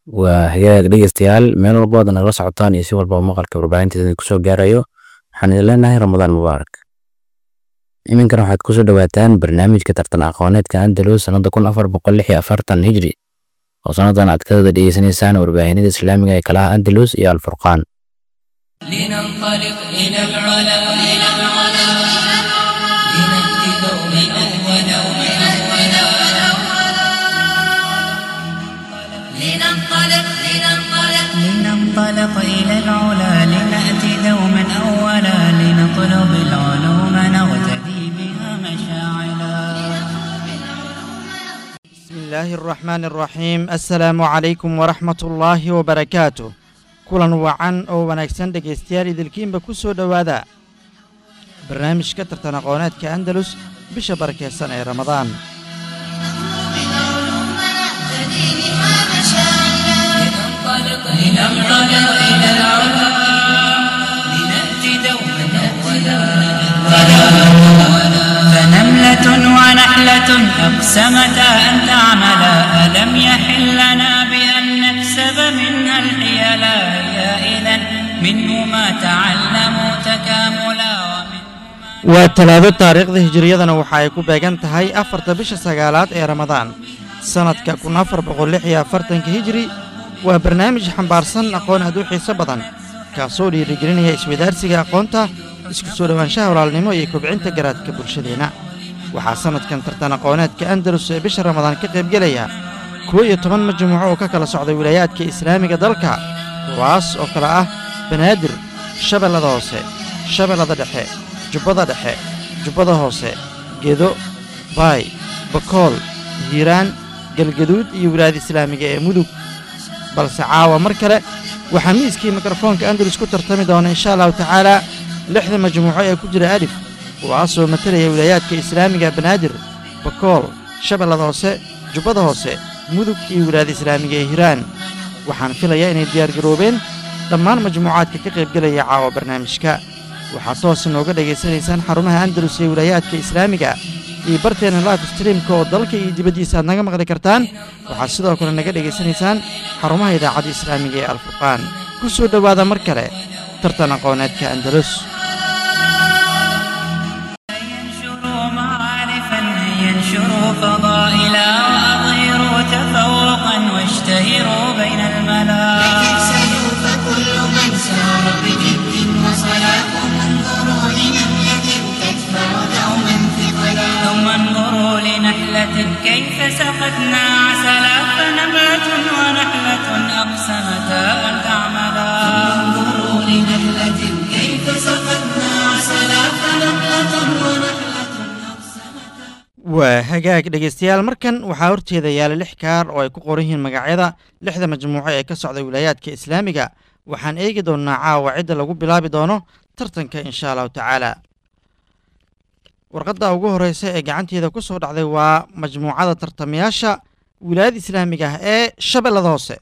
waa hagaag dhegeystayaal meel walba ood nagala socotaan iyo si walba maqalka warbaahinteeda kusoo gaarayo waxaan idin leenahay ramadaan mubaarak iminkana waxaad kusoo dhawaataan barnaamijka tartan aqooneedka andalus sanada kun afar boqol lix iyo afartan hijri oo sanadan aad ka wada dhegeysanaysaan warbaahinada islaamiga ee kalaha andalus iyo alfurqaan لننطلق إلى العلا إلى العلا لنأتي دوما أولا لننطلق لننطلق لننطلق إلى العلا لنأتي دوما أولا لنطلب العلوم نغتدي بها مشاعلا بسم الله الرحمن الرحيم السلام عليكم ورحمة الله وبركاته kulan wacan oo wanaagsan dhegaystayaal idilkiinba ku soo dhowaada barnaamijka tartan aqooneedka andalus bisha barakeysan ee ramadaan لننطلق إلى العلا إلى العلا لنأتي دوما أولا فنملة ونحلة أقسمتا أن تعملا ألم يحل لنا بأن نكسب منها الحيلا يا إذا منه ما تعلموا تكاملا ومنه waa talaado taariikhda hijiriyadana waxa ay ku beegan tahay afarta bisha sagaalaad ee ramadaan sannadka kun afar boqol lix iyo afartanka hijiri waa barnaamij xambaarsan aqoon aad u xiiso badan kaasoo dhiirigelinaya iswadaarsiga aqoonta isku soo dhowaanshaha walaalnimo iyo kobcinta garaadka bulshadeenna waxaa sannadkan tartan aqooneedka andalus ee bisha ramadaan ka qaybgelaya kuwo iyo toban majmuuco oo ka kala socda wilaayaadka islaamiga dalka kuwaas oo kale ah banaadir shabeellada hoose shabeellada dhexe jubbada dhexe jubbada hoose gedo baay bakool hiiraan galgaduud iyo wilaayada islaamiga ee mudug balse caawa mar kale waxaa miiskii mikrofoonka andalus ku tartami doona insha allahu tacaalaa lixda majmuuco ee ku jira alif kuwaasoo matalaya wilaayaadka islaamiga banaadir bakool shabeellada hoose jubbada hoose mudug iyo wilaayada islaamiga ee hiiraan waxaan filayaa inay diyaargaroobeen dhammaan majmuucaadka ka qaybgelaya caawa barnaamijka waxaad toos inooga dhegaysanaysaan xarumaha andalus ee wilaayaadka islaamiga iyo barteena life streamka oo dalka iyo dibaddiisa aad naga maqli kartaan waxaad sidoo kale naga dhegaysanaysaan xarumaha idaacadda islaamiga ee alfurqaan ku soo dhowaada mar kale tartan aqooneedka andalus ينشروا معارفا ينشروا فضائلا وأظهروا تفوقا واشتهروا بين الملا سيوف كل من سار بجد وصلاة انظروا لنملة تدفع دوما ثقلا ثم انظروا لنحلة كيف سقتنا عسلا فنبات ونحلة أقسمتا أن تعملا انظروا لنملة كيف سقتنا عسلا فنملة ونحلة waa hagaag dhegaystayaal markan waxaa horteeda yaala lix kaar oo ay ku qoran yihiin magacyada lixda majmuuco ee ka socda wilaayaadka islaamiga waxaan eegi doonnaa caawa cidda lagu bilaabi doono tartanka insha allahu tacaala warqadda ugu horreysa ee gacanteeda ku soo dhacday waa majmuucada tartamayaasha wilaayada islaamiga ah ee shabeellada hoose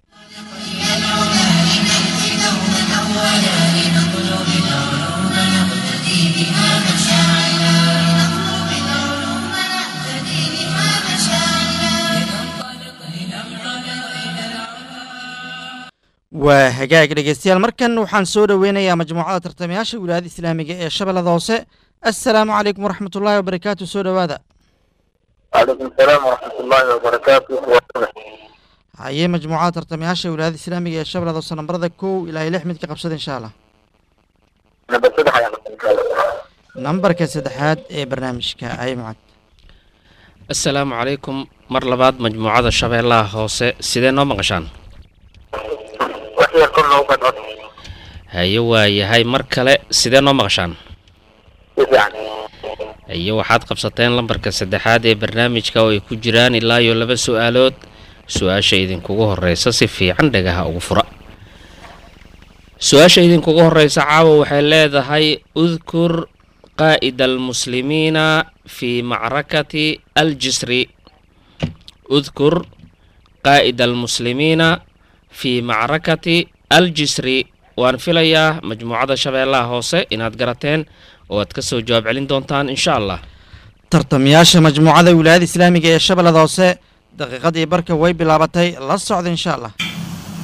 waa hagaag dhegaystayaal markan waxaan soo dhoweynayaa majmuucada tartamayaasha wilaayada islaamiga ee shabeellada hoose assalaamu calaykum waraxmatullaahi wabarakaatu soo dhowaada وعليكم السلام ورحمة الله وبركاته haye majmuucada tartamayaasha wilaayada islaamiga ee shabeellada hoose nambarada kow ilaa iyo lix mid ka qabsada insha allah نبى صدح يا nambarka saddexaad ee barnaamijka haye mucad asalaamu calaykum mar labaad majmuucada shabeellaha hoose sidee noo maqashaan وحي كل وقت haye waa yahay mar kale sidee noo maqashaan يعني haye waxaad qabsateen lambarka saddexaad ee barnaamijka oo ay ku jiraan ilaa iyo laba su-aalood su-aasha idinkugu horeysa si fiican dhagaha ugu fura su-aasha idinkugu horeysa caawa waxay leedahay udkur qaa'ida almuslimiina fi macrakati aljisri udkur qaa'ida almuslimiina fi macrakati aljisri waan filayaa majmuucada shabeellaha hoose inaad garateen oo aad ka soo jawaab celin doontaan insha allah tartamayaasha majmuucada wilaayada islaamiga ee shabeellada hoose daqiiqadii barka way bilaabatay la socda insha allah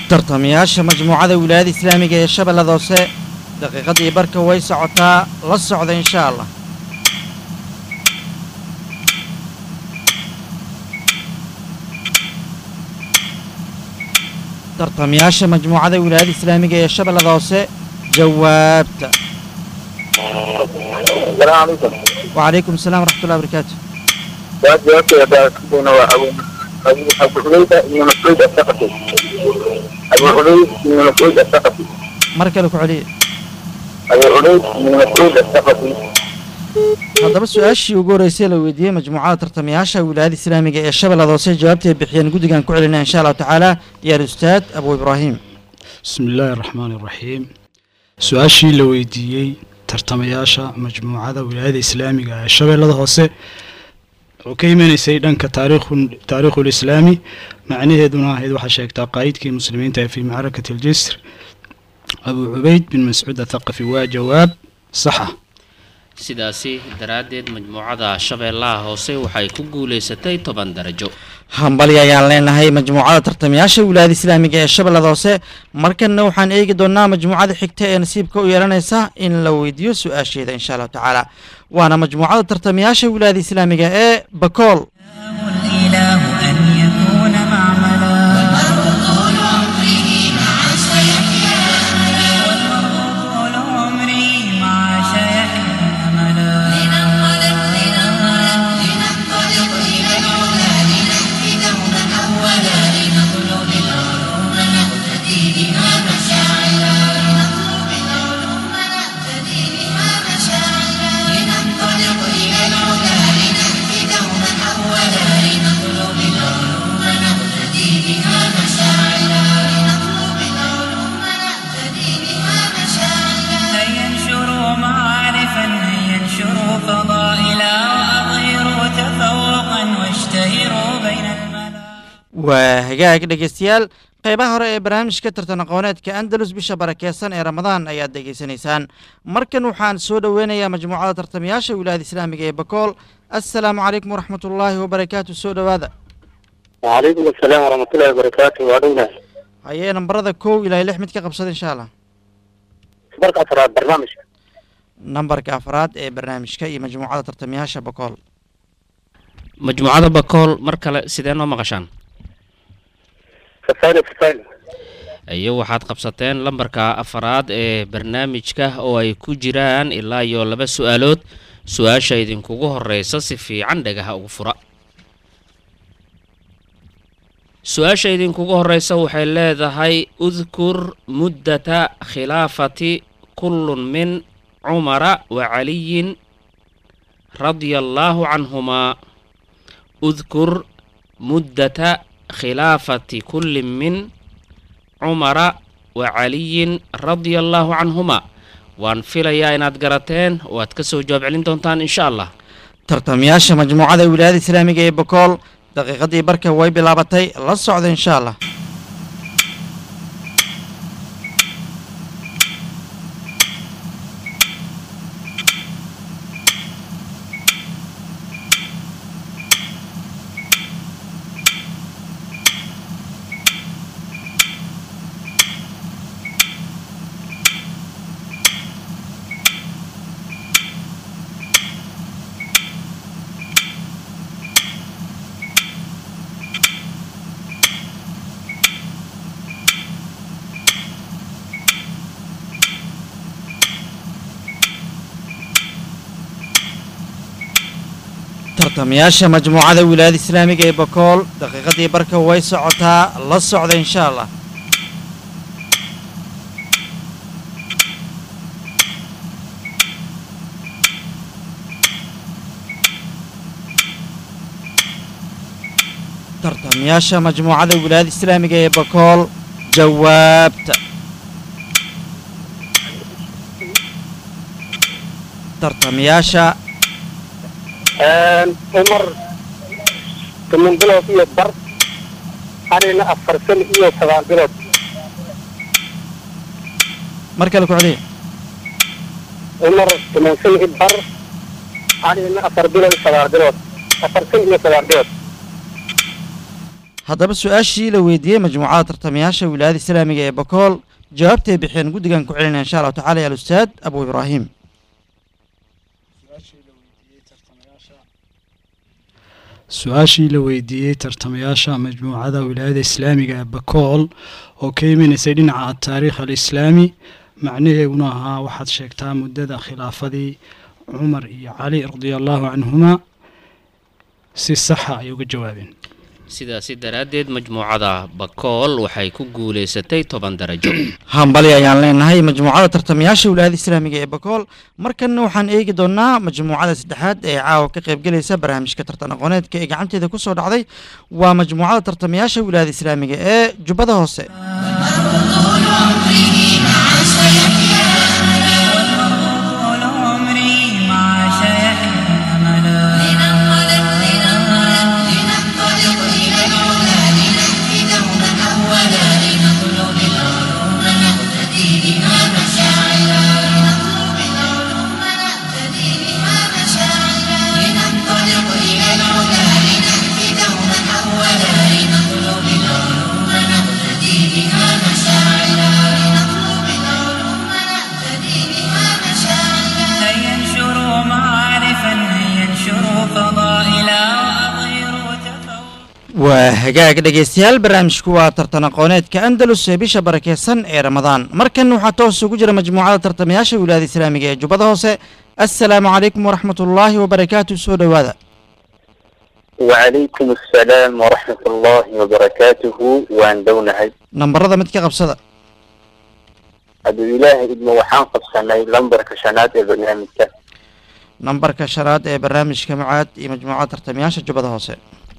tartamayaasha majmuucada wilaayada islaamiga ee shabeellada hoose daqiiqadii barka way socotaa la socda insha allah tartamayaasha majmuucada wilaayada islaamiga ee shabeellada hoose jawaabta السلام عليكم وعليكم السلام ورحمة الله وبركاته بعد جوابك يا باكون أبو أبو أبو حميدة بن مسعود الثقفي أبو حميد بن مسعود الثقفي مركل كعلي أبو حميد بن مسعود الثقفي haddaba su-aashii ugu horeysay la weydiiyey majmuucada tartamayaasha wilaayada islaamiga ee shabeellada hoose jawaabtay bixiyeen guddigan ku celinaya insha allahu tacaala yaar ustaad abu ibraahim بسم الله الرحمن الرحيم su-aashii la weydiiyey tartamayaasha majmuucada wilaayada islaamiga ee shabeellada hoose oo ka imanaysay dhanka taariikhu taariikhul islaami macnaheeduna ahayd waxaa sheegtaa qaa'idkii muslimiinta ee fii macrakati aljisr abu cubayd bin mascuud athaqafi waa jawaab saxa sidaasi daraaddeed majmuucada shabeellaha hoose waxay ku guulaysatay toban darajo hambali ayaan leenahay majmuucada tartamayaasha wilaayada islaamiga ee shabeellada hoose markanna waxaan eegi doonaa majmuucada xigta ee nasiibka u yeelanaysa in la weydiiyo su-aasheeda insha allahu tacaala waana majmuucada tartamayaasha wilaayada islaamiga ee bakool الإله أن يكون معملا طول عمره مع سيحيا طول عمري مع شيحيى أملا لننطلق لننطلق لننطلق إلى العلا لنهدي دوما أولا لنطلب العلوم نهتدي بها مشاعلا لنطلب العلوم نهتدي بها مشاعلا لننطلق إلى العلا لنهدي دوما أولا لنطلب العلوم نهتدي بها مشاعلا لنطلب العلوم نهتدي بها مشاعلا هيا انشروا معارفا هيا انشروا فضائلا وأظهروا تفوقا واشتهروا بين الملا waa hagaag dhegeystayaal qeybaha hore ee barnaamijka tartan aqooneedka andalus bisha barakeysan ee ramadaan ayaad degeysanaysaan markan waxaan soo dhoweynayaa majmuucada tartamayaasha wilaayada islaamiga ee bakool assalaamu calaykum waraxmat ullaahi wabarakaatu soo dhowaada وعليكم السلام ورحمة الله وبركاته وعلينا hayee nambarada kow ilaa lix mid ka qabsada insha allah سبرك أسرار برنامج nambarka afraad ee barnaamijka iyo majmuucada tartamayaasha bakool majmuucada bakool mar kale sidee noo maqashaan فسائل فسائل iyo waxaad qabsateen lambarka afaraad ee barnaamijka oo ay ku jiraan ilaa iyo laba su-aalood su-aasha idinkugu horeysa si fiican dhagaha ugu fura su-aasha idinkugu horeysa waxay leedahay udkur muddata khilaafati kullun min cumara wa caliyin radia allaahu canhumaa udkur muddata khilaafati kulli min cumara wa caliyin radia allaahu canhumaa waan filayaa inaad garateen oo aad ka soo jawaab celin doontaan insha allah tartamayaasha majmuucada wilaayada islaamiga ee bakool daqiiqadii barka way bilaabatay la socda insha allah tartamayaasha majmuucada wilaayada islaamiga ee bakool daqiiqadii barka way socotaa la socda insha allah tartamayaasha majmuucada wilaayada islaamiga ee bakool jawaabta tartamayaasha عمر ثمان بلوت iyo bar anina afar san iyo sagaal bilood mar kale ku celiya cumar ثمان san iyo bar anina afar bilood iyo sagaal bilood afar san iyo sagaal bilood haddaba su-aashii la weydiiyey majmuucada tartamayaasha wilaayada islaamiga ee bakool jawaabtay bixeen guddigan ku celinaya insha allahu tacala ya alustaad abu ibraahim su-aashii la weydiiyey tartamayaasha majmuucada wilaayada islaamiga ee bakool oo ka imanaysay dhinaca taariikh alislaami macnaheeguna ahaa waxaad sheegtaa muddada khilaafadii cumar iyo cali radia allahu canhuma si saxa ay uga jawaabeen sidaasi daraaddeed majmuucada bakool waxay ku guulaysatay toban darajo hambali ayaan leenahay majmuucada tartamayaasha wilaayada islaamiga ee bakool markanna waxaan eegi doonaa majmuucada saddexaad ee caawa ka qaybgelaysa barnaamijka tartan aqooneedka ee gacanteeda ku soo dhacday waa majmuucada tartamayaasha wilaayada islaamiga ee jubbada hoose طول عمره مع شيخنا طول عمري مع شيخنا أملا لننطلق لننطلق لننطلق إلى العلا لنهدي دوما أولا لنطلب العلوم نقتدي بها مشاعلا لنطلب العلوم نقتدي بها مشاعلا لننطلق إلى العلا لنهدي دوما أولا لنطلب العلوم نقتدي بها مشاعلا لنطلب العلوم نقتدي بها مشاعلا هيا انشروا معارفا هيا انشروا فضائلا وأظهروا تفوقا waa hagaag dhegaystayaal barnaamijku waa tartan aqooneedka andalus ee bisha barakeysan ee ramadaan markan waxaa toos ugu jira majmuucada tartamayaasha wilaayada islaamiga ee jubbada hoose assalaamu calaykum waraxmat ullaahi wabarakaatu soo dhowaada وعليكم السلام ورحمة الله وبركاته وان دونهي nambarada mid ka qabsada أبو إله ابن وحان قبسناي لمبر كشنات البرنامج كان nambarka shanaad ee barnaamijka mucaad iyo majmuucada tartamayaasha jubbada hoose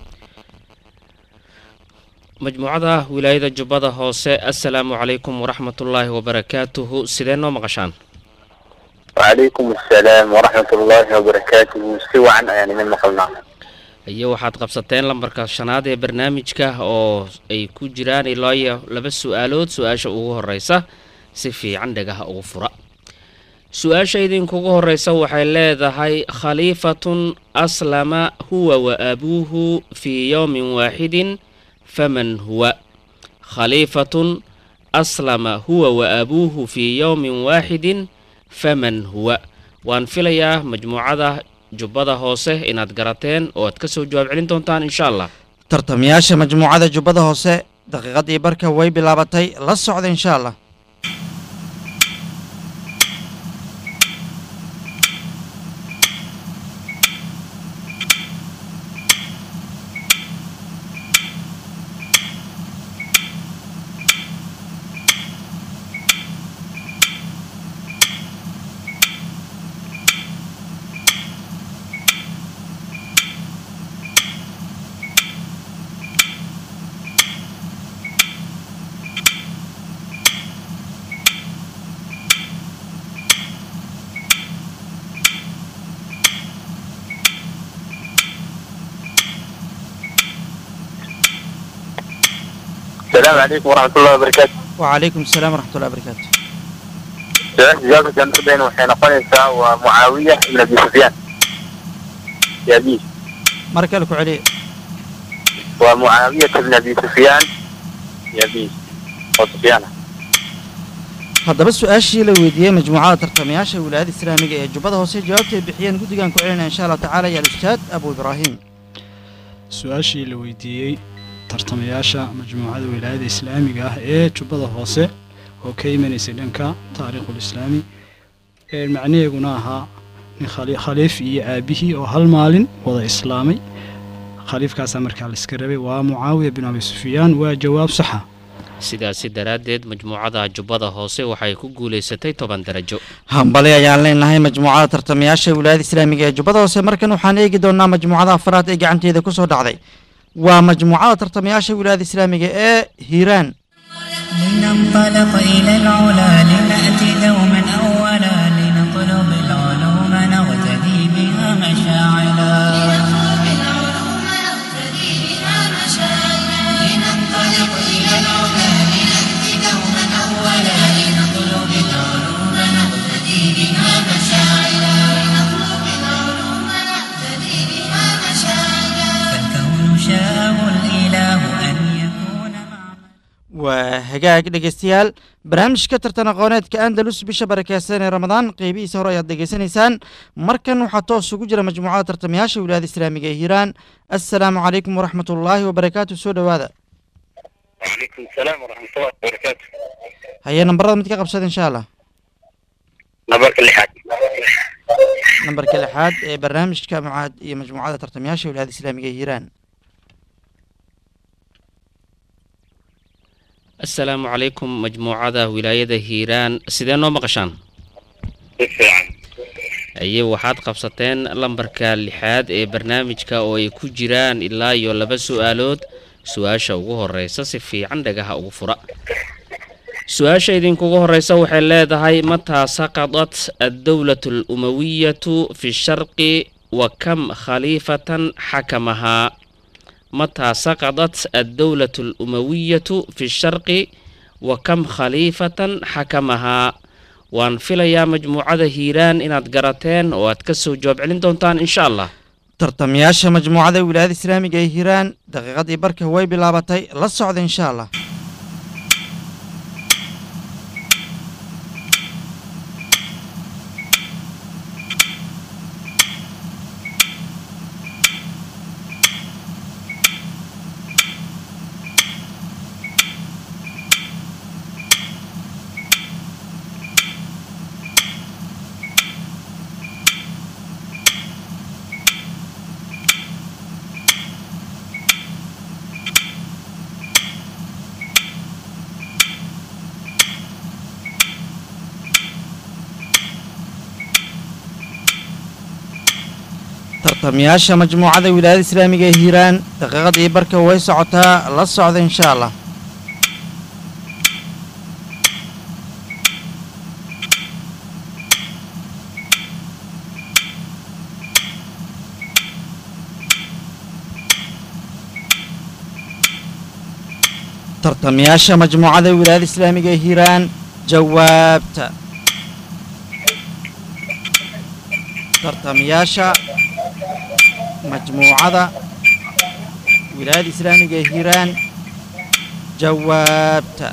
majmuucada wilaayada jubbada hoose assalaamu calaykum waraxmatullaahi wabarakaatuhu sidee noo maqashaan وعليكم السلام ورحمة الله وبركاته سوى عن يعني من مقلنا iyo waxaad qabsateen lambarka shanaad ee barnaamijka oo ay ku jiraan ilaa iyo laba su-aalood su-aasha ugu horeysa si fiican dhagaha ugu fura su-aasha idinkugu horeysa waxay leedahay khaliifatun aslama huwa wa abuuhu fii yowmin waaxidin faman huwa khaliifatun aslama huwa wa abuuhu fii yowmin waaxidin faman huwa waan filayaa majmuucada jubbada hoose inaad garateen oo aad ka soo jawaab celin doontaan insha allah tartamayaasha majmuucada jubbada hoose daqiiqadii barka way bilaabatay la socda insha allah السلام عليكم ورحمة الله وبركاته wacalaykum asalaam waraxmatullahi wabarakaatu سؤال جواب كان بين وحين قنصة ومعاوية بن أبي سفيان يا أبي mar kale ku celiya ومعاوية بن أبي سفيان يا أبي وسفيان haddaba su-aashii la weydiiyey majmuucada tartamayaasha wilaayada islaamiga ee jubbada hoose jawaabta ay bixiyeen guddigan ku celinaya insha allahu tacaala ya alustaad abu ibraahim su-aashii la weydiiyey tartamayaasha majmuucada wilaayada islaamiga ah ee jubbada hoose oo ka imanaysay dhanka taariikhul islaami ee macnaheeguna ahaa nin khali- khaliif iyo aabihii oo hal maalin wada islaamay khaliifkaasaa markaa la iska rabay waa mucaawiya bin abi sufyaan waa jawaab saxa sidaasi daraaddeed majmuucada jubbada hoose waxay ku guulaysatay toban darajo hambali ayaan leenahay majmuucada tartamayaasha wilaayada islaamiga ee jubbada hoose markan waxaan eegi doonaa majmuucada afraad ee gacanteeda ku soo dhacday waa majmuucada tartamayaasha wilaayada islaamiga ee hiiraan لننطلق إلى العلا لنأتي دوما أولا لنطلب العلوم نغتدي بها مشاعلا لنطلب العلوم نقتدي بها مشاعرنا لننطلق إلى العلا لنهدي دوما أولا لنطلب العلوم نقتدي بها مشاعرنا لنطلب العلوم نقتدي بها مشاعرنا فالكون شاءه الإله أن waa hagaag dhegeystayaal barnaamijka tartan aqooneedka andalus bisha barakeysan ee ramadaan qeybihiisa hore ayaad degeysanaysaan markan waxaa toos ugu jira majmuucada tartamayaasha wilaayada islaamiga ee hiiraan assalaamu calaykum waraxmat ullaahi wabarakaatu soo dhowaada وعليكم السلام ورحمة الله وبركاته haye nambarada mid ka qabsada insha allah نبارك اللي حاج nambarka lixaad ee barnaamijka mucaad iyo majmuucada tartamayaasha wilaayada islaamiga ee hiiraan assalaamu calaykum majmuucada wilaayada hiiraan sidee noo maqashaan بالفعل aye waxaad qabsateen lambarka lixaad ee barnaamijka oo ay ku jiraan ilaa iyo laba su-aalood su-aasha ugu horeysa si fiican dhagaha ugu fura su-aasha idinkugu horeysa waxay leedahay mataa saqadat addowlatu alumawiyatu fi sharqi wa kam khaliifatan xakamahaa mataa saqadat addowlatu alumawiyatu fi sharqi wa kam khaliifatan xakamahaa waan filayaa majmuucada hiiraan inaad garateen oo aad ka soo jawaab celin doontaan insha allah tartamayaasha majmuucada wilaayada islaamiga ee hiiraan daqiiqadii barka way bilaabatay la socda insha allah tartamayaasha majmuucada wilaayada islaamiga ee hiiraan daqiiqadii barka way socotaa la socda insha allah tartamayaasha majmuucada wilaayada islaamiga ee hiiraan jawaabta tartamayaasha majmuucada wilaayada islaamiga ee hiiraan jawaabta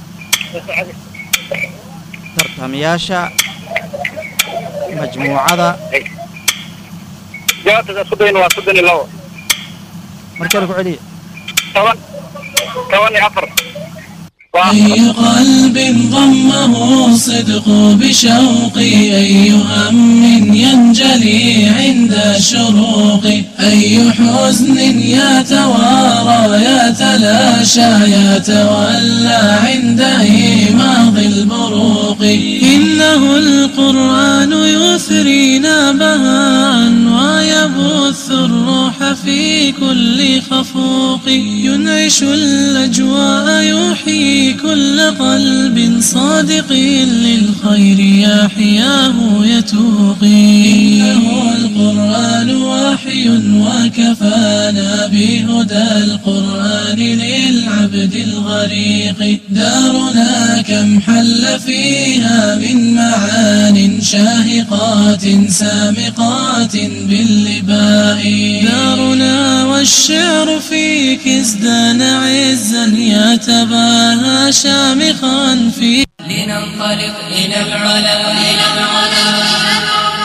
tartamayaasha majmuucada jawaabta soddon waa soddon iyo labo markale ku celiya toban toban iyo afar أي قلب ضمه الصدق بشوق أي هم ينجلي عند الشروق أي حزن يتوارى يتلاشى يتولى عند إيماض البروق إنه القرآن يثرينا بهاء ويبث الروح في كل خفوق ينعش الأجواء يحيي كل قلب صادق للخير يحياه يتوقي إنه القرآن وحي وكفانا بهدى القرآن للعبد الغريق دارنا كم حل فيها من معان شاهقات سامقات باللباء دارنا والشعر فيك ازدان عزا يتباهى شامخا في لننطلق إلى العلا إلى العلا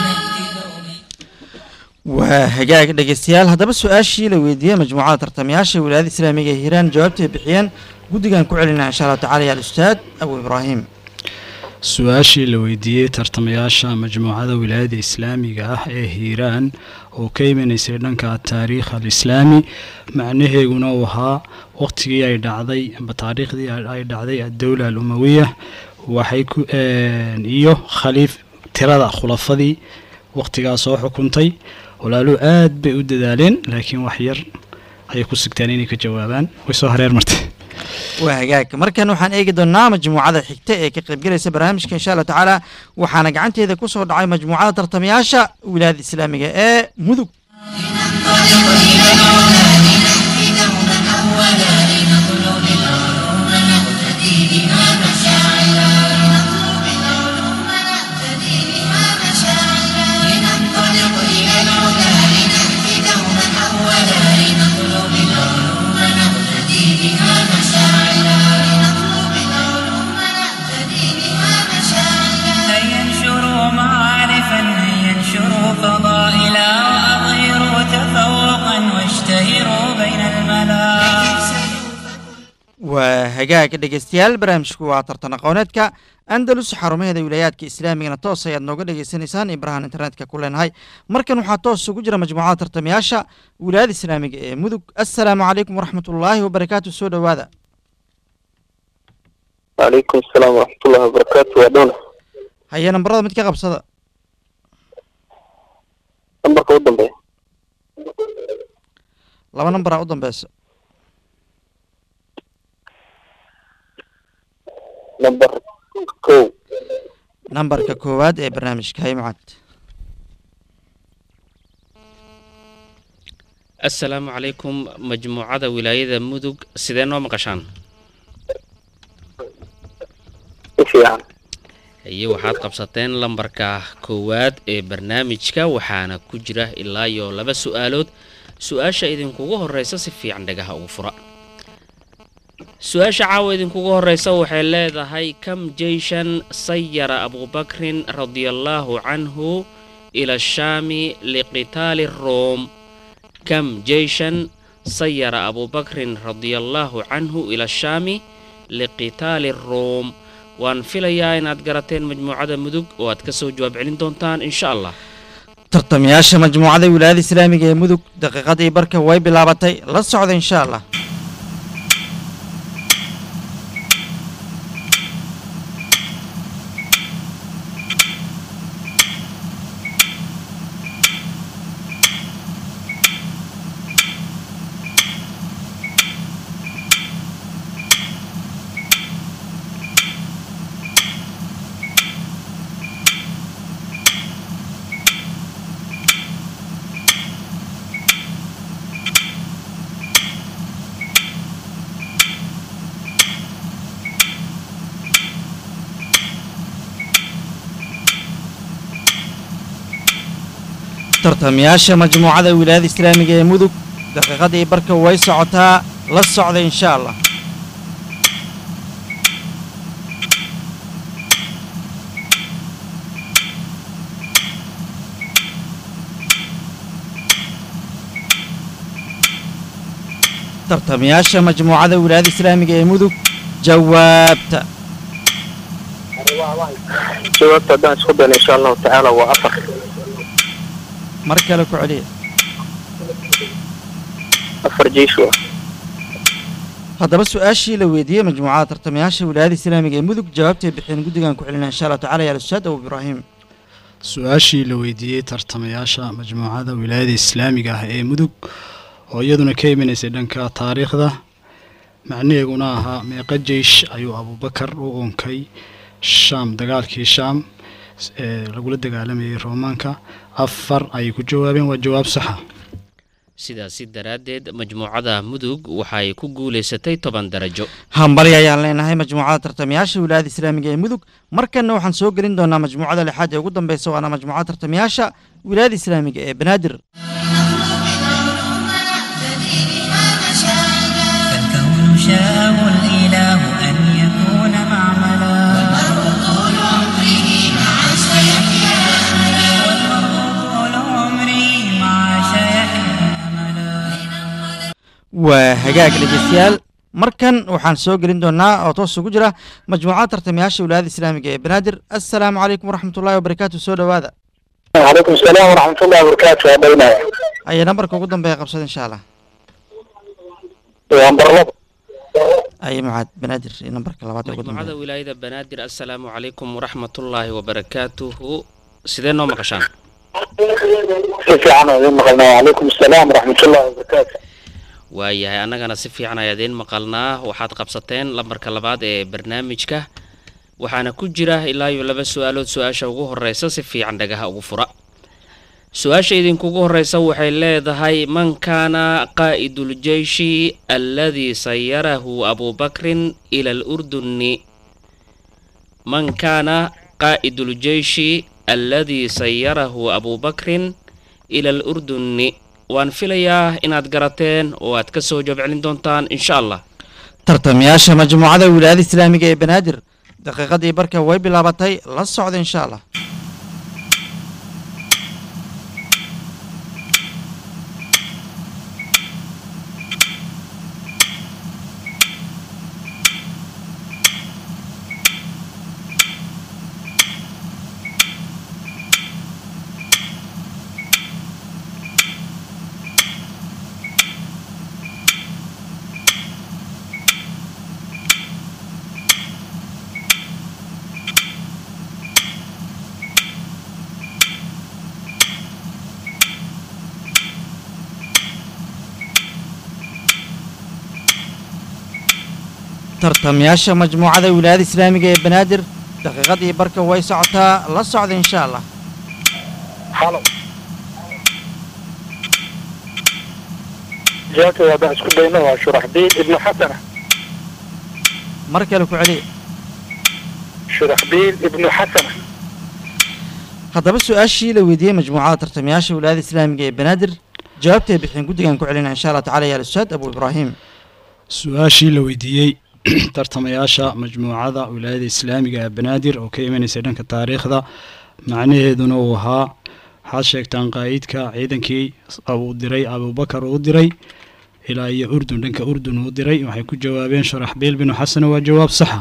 waa hagaag dhegeystayaal haddaba su-aashii la weydiiyey majmuucada tartamayaasha wilaayada islaamiga ee hiiraan jawaabtay bixiyeen guddigan ku celinaa insha allahu tacala ya alustaad abu ibraahim su-aashii la weydiiyey tartamayaasha majmuucada wilaayada islaamiga ah ee hiiraan oo ka imanaysay dhanka taariikh alislaami macnaheeguna uu ahaa waqtigii ay dhacday amba taariikhdii ay dhacday addowla alumawiya waxay ku iyo khaliif tirada khulafadii waqtigaa soo xukuntay walaaluhu aad bay u dadaaleen laakiin wax yar ayay ku sigteen inay ka jawaabaan way soo hareer martay waa hagaag markan waxaan eegi doonaa majmuucada xigta ee ka qaybgelaysa barnaamijka insha allahu tacaala waxaana gacanteeda ku soo dhacay majmuucada tartamayaasha wilaayada islaamiga ee mudug لننطلق إلى العلا لنأتي دوما أولا لنطلب العلوم نقتدي بها مشاعلا لنطلب hagaag dhegeystayaal barnaamijku waa tartan aqooneedka andalus xarumaheeda wilaayaadka islaamigana toos ayaad nooga dhegeysanaysaan ibrahan internetka ku leenahay markan waxaa toos ugu jira majmuucada tartamayaasha wilaayada islaamiga ee mudug assalaamu calaykum waraxmatullaahi wabarakaatu soo dhowaada وعليكم السلام ورحمة الله وبركاته يا دونا haya nambarada mid ka qabsada نمبرك ودن بيه laba nambaraa u dambeysa نمبر كو nambarka koowaad ee barnaamijka hay mucad assalaamu calaykum majmuucada wilaayada mudug sidee noo maqashaan في يعني iyo waxaad qabsateen lambarka koowaad ee barnaamijka waxaana ku jira ilaa iyo laba su-aalood su-aasha idinkugu horeysa si fiican dhagaha ugu fura su-aasha caawa idinkugu horeysa waxay leedahay kam jeyshan sayara abubakrin radiallaahu canhu ila shaami liqitaali room kam jeyshan sayara abubakrin radiallaahu canhu ila shaami liqitaali room waan filayaa inaad garateen majmuucada mudug oo aad ka soo jawaab celin doontaan insha allah tartamayaasha majmuucada wilaayada islaamiga ee mudug daqiiqadii barka way bilaabatay la socda insha allah tartamayaasha majmuucada wilaayada islaamiga ee mudug daqiiqadii barka way socotaa la socda insha allah tartamayaasha majmuucada wilaayada islaamiga ee mudug jawaabta جوابت هدان سخدنا إن شاء الله تعالى وأفر mar kale ku celiya أفر جيش haddaba su-aashii la weydiiyey majmuucada tartamayaasha wilaayada islaamiga ee mudug jawaabtay bixeen guddigan ku celinaa insha allah tacala ya ustaad abu ibraahim su-aashii la weydiiyey tartamayaasha majmuucada wilaayada islaamiga ah ee mudug oo iyaduna ka imanaysay dhanka taariikhda macnaheeguna ahaa meeqa jeish ayuu abubakar u unkay shaam dagaalkii shaam ee lagula dagaalamayay roomaanka afar ayay ku jawaabeen waa jawaab saxa sidaasi daraaddeed majmuucada mudug waxay ku guulaysatay toban darajo hambali ayaan leenahay majmuucada tartamayaasha wilaayada islaamiga ee mudug markanna waxaan soo gelin doonaa majmuucada lixaad ee ugu dambeysa waana majmuucada tartamayaasha wilaayada islaamiga ee banaadir فالكون شاءه الإله أن يكون معملا طول عمره مع سيحيا والمرء طول عمري مع شيحنا أملا waa hagaag dhegeystayaal markan waxaan soo gelin doonaa oo toos ugu jira majmuucada tartamayaasha wilaayada islaamiga ee banaadir assalaamu calaykum waraxmatullahi wabarakaatu soo dhowaada وعليكم السلام ورحمة الله وبركاته يا دونا ayaa nambarka ugu dambeeya qabsada insha allah ونمبر لب aye mucaad banaadir iyo nambarka labaad ee ugu majmuucada dambeeya wilaayada banaadir assalaamu calaykum waraxmatullaahi wabarakaatuhu sidee noo maqashaan كيف عنه ذي مقلنا وعليكم السلام ورحمة الله وبركاته waayahay annagana si fiican ayaa idiin maqalnaa waxaad qabsateen lambarka labaad ee barnaamijka waxaana ku jira ilaa iyo laba su-aalood su-aasha ugu horeysa si fiican dhagaha ugu fura su-aasha idinkugu horeysa waxay leedahay man kaana qaa'iduljeyshi alladii sayarahu abubakrin ila alurduni man kaana qaa'iduljeyshi alladii sayarahu abubakrin ila alurduni waan filayaa inaad garateen oo aad ka soo jawaab celin doontaan insha allah tartamayaasha majmuucada wilaayada islaamiga ee banaadir daqiiqadii barka way bilaabatay la socda insha allah tartamayaasha majmuucada wilaayada islaamiga ee banaadir daqiiqadii barka way socotaa la socda insha allah halo jawaabta haddaan isku dayno waa shuraxbiil ibnu xasana mar kale ku celiya shuraxbiil ibnu xasana haddaba su-aashii la weydiiyey majmuucada tartamayaasha wilaayada islaamiga ee banaadir jawaabtay bixin guddigan ku celina insha allah tacala ya al-ustaad abu ibraahim su-aashii la weydiiyey tartamayaasha majmuucada wilaayada islaamiga ee banaadir oo ka imanaysay dhanka taariikhda macnaheeduna uu ahaa waxaad sheegtaan qaa'idka ciidankii uu diray abubakar uu diray ilaa iyo urdun dhanka urdun uu diray waxay ku jawaabeen sharaxbiil binu xasan waa jawaab saxa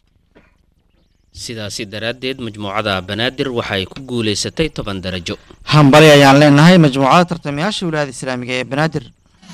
sidaasi daraaddeed majmuucada banaadir waxay ku guulaysatay toban darajo hambali ayaan leenahay majmuucada tartamayaasha wilaayada islaamiga ee banaadir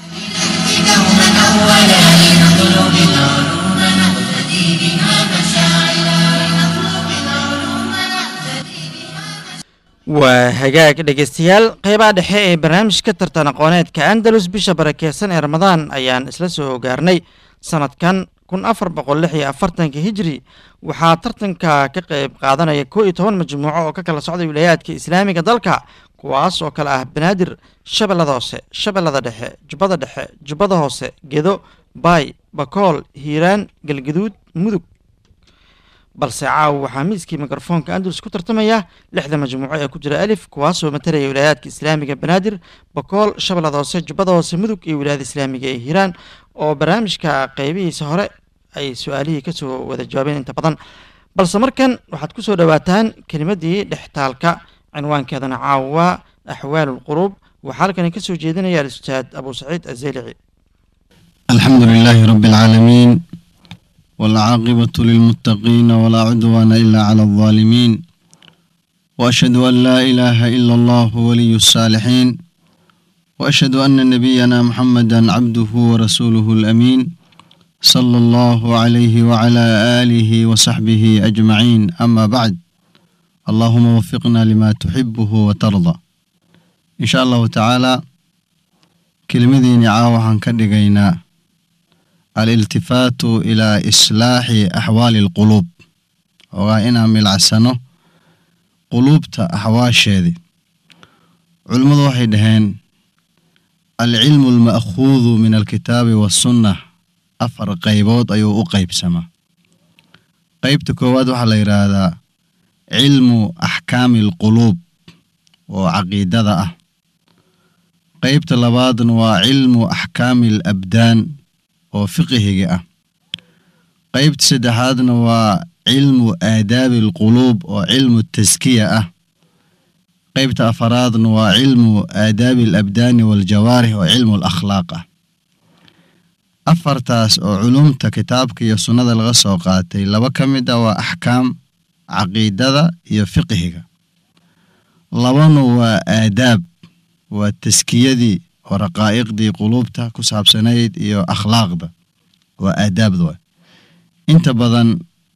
دوما أولا لنطلب العلوم نقتدي بها مشاعلا لنطلب العلوم نقتدي بها waa hagaag dhegaystayaal qeybaha dhexe ee barnaamijka tartan aqooneedka andalus bisha barakeysan ee ramadaan ayaan isla soo gaarnay sanadkan kun afar boqol lix iyo afartanka hijri waxaa tartanka ka qeyb qaadanaya koo iyo toban majmuuco oo ka kala socday wilaayaadka islaamiga dalka kuwaas oo kale ah banaadir shabeellada hoose shabeellada dhexe jubbada dhexe jubbada hoose gedo baay bakool hiiraan galgaduud mudug balse caawa waxaa miiskii mikrofoonka andalus ku tartamaya lixda majmuuco ee ku jira alif kuwaasoo matalaya wilaayaadka islaamiga banaadir bakool shabeellada hoose jubbada hoose mudug iyo wilaayada islaamiga ee hiiraan oo barnaamijka qeybihiisa hore ay su-aalihii kasoo wada jawaabeen inta badan balse markan waxaad kusoo dhowaataan kelimadii dhextaalka cinwaankeedana caawa axwaalu lquluub waxaa halkani kasoo jeedinaya al-ustaad abu saciid azelici الحمد لله رب العالمين والعاقبة للمتقين ولا عدوان إلا على الظالمين وأشهد أن لا إله إلا الله ولي الصالحين وأشهد أن نبينا محمدا عبده ورسوله الأمين صلى الله عليه وعلى آله وصحبه أجمعين أما بعد اللهم وفقنا لما تحبه وترضى إن شاء الله تعالى كلمذين عاوحا كدقينا الالتفات إلى إصلاح أحوال القلوب وإنا ملعسنه قلوبتا أحواشيدي علمضو waxay dhaheen العلم المأخوذ من الكتاب والسنة afar qaybood ayuu u qaybsamaa qaybta koowaad waxaa la yidhaahdaa cilmu axkaami alquluub oo caqiidada ah qaybta labaadna waa cilmu axkaami alabdaan oo fiqihiga ah qaybta saddexaadna waa cilmu aadaabi alquluub oo cilmu taskiya ah qaybta afaraadna waa cilmu aadaabi alabdaani waaljawaarix oo cilmu alakhlaaq ah afartaas oo culumta kitaabka iyo sunnada laga soo qaatay laba ka mid ah waa axkaam caqiidada iyo fiqhiga labana waa aadaab waa taskiyadii oo raqaa'iqdii quluubta ku saabsanayd iyo akhlaaqda waa aadaabda wa inta badan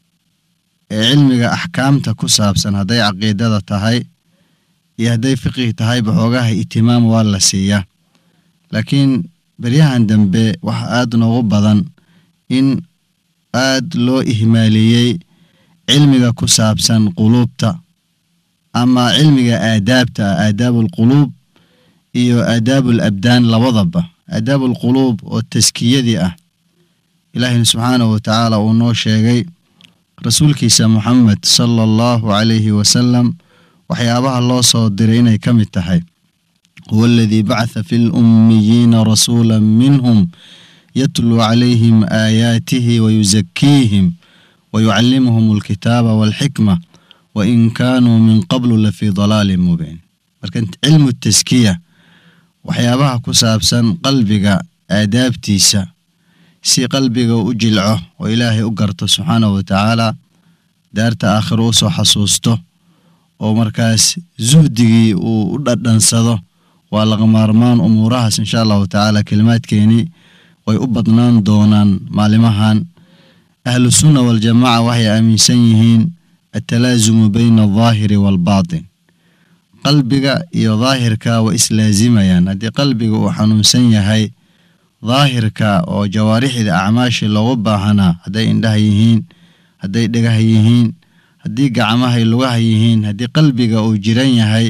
ee cilmiga axkaamta ku saabsan hadday caqiidada tahay iyo hadday fiqhi tahay baxoogaha itimaam waa la siiyaa laakiin beryahan dambe waxa aada noogu badan in aad loo ihmaaliyey cilmiga ku saabsan quluubta ama cilmiga aadaabta ah aadaabulquluub iyo aadaabul abdaan labadaba aadaabulquluub oo taskiyadii ah ilaahina subxaanahu watacaala uu noo sheegay rasuulkiisa moxamed sala allahu calayhi wasalam waxyaabaha loo soo diray inay ka mid tahay huwa aladii bacatha fi lummiyiina rasuula minhum yatluu calayhim aayaatihi wayusakiihim wayucallimuhum alkitaaba waalxikma wain kaanuu min qablu lafii dalaalin mubiin marka cilmu taskiya waxyaabaha ku saabsan qalbiga aadaabtiisa si qalbiga u jilco oo ilaahay u garto subxaanahu watacaala daarta aakhiro usoo xasuusto oo markaas suhdigii uu u dhadhansado waa laga maarmaan umuurahaas insha allahu tacaala kelimaadkeenii way u badnaan doonaan maalimahan ahlu sunna waljamaaca waxay aaminsan yihiin atalaasumu bayna aldaahiri waalbaatin qalbiga iyo daahirka way islaazimayaan haddii qalbiga uu xanuunsan yahay daahirka oo jawaarixda acmaashii loogu baahanaa hadday indhaha yihiin hadday dhegaha yihiin haddii gacmahay lugaha yihiin haddii qalbiga uu jiran yahay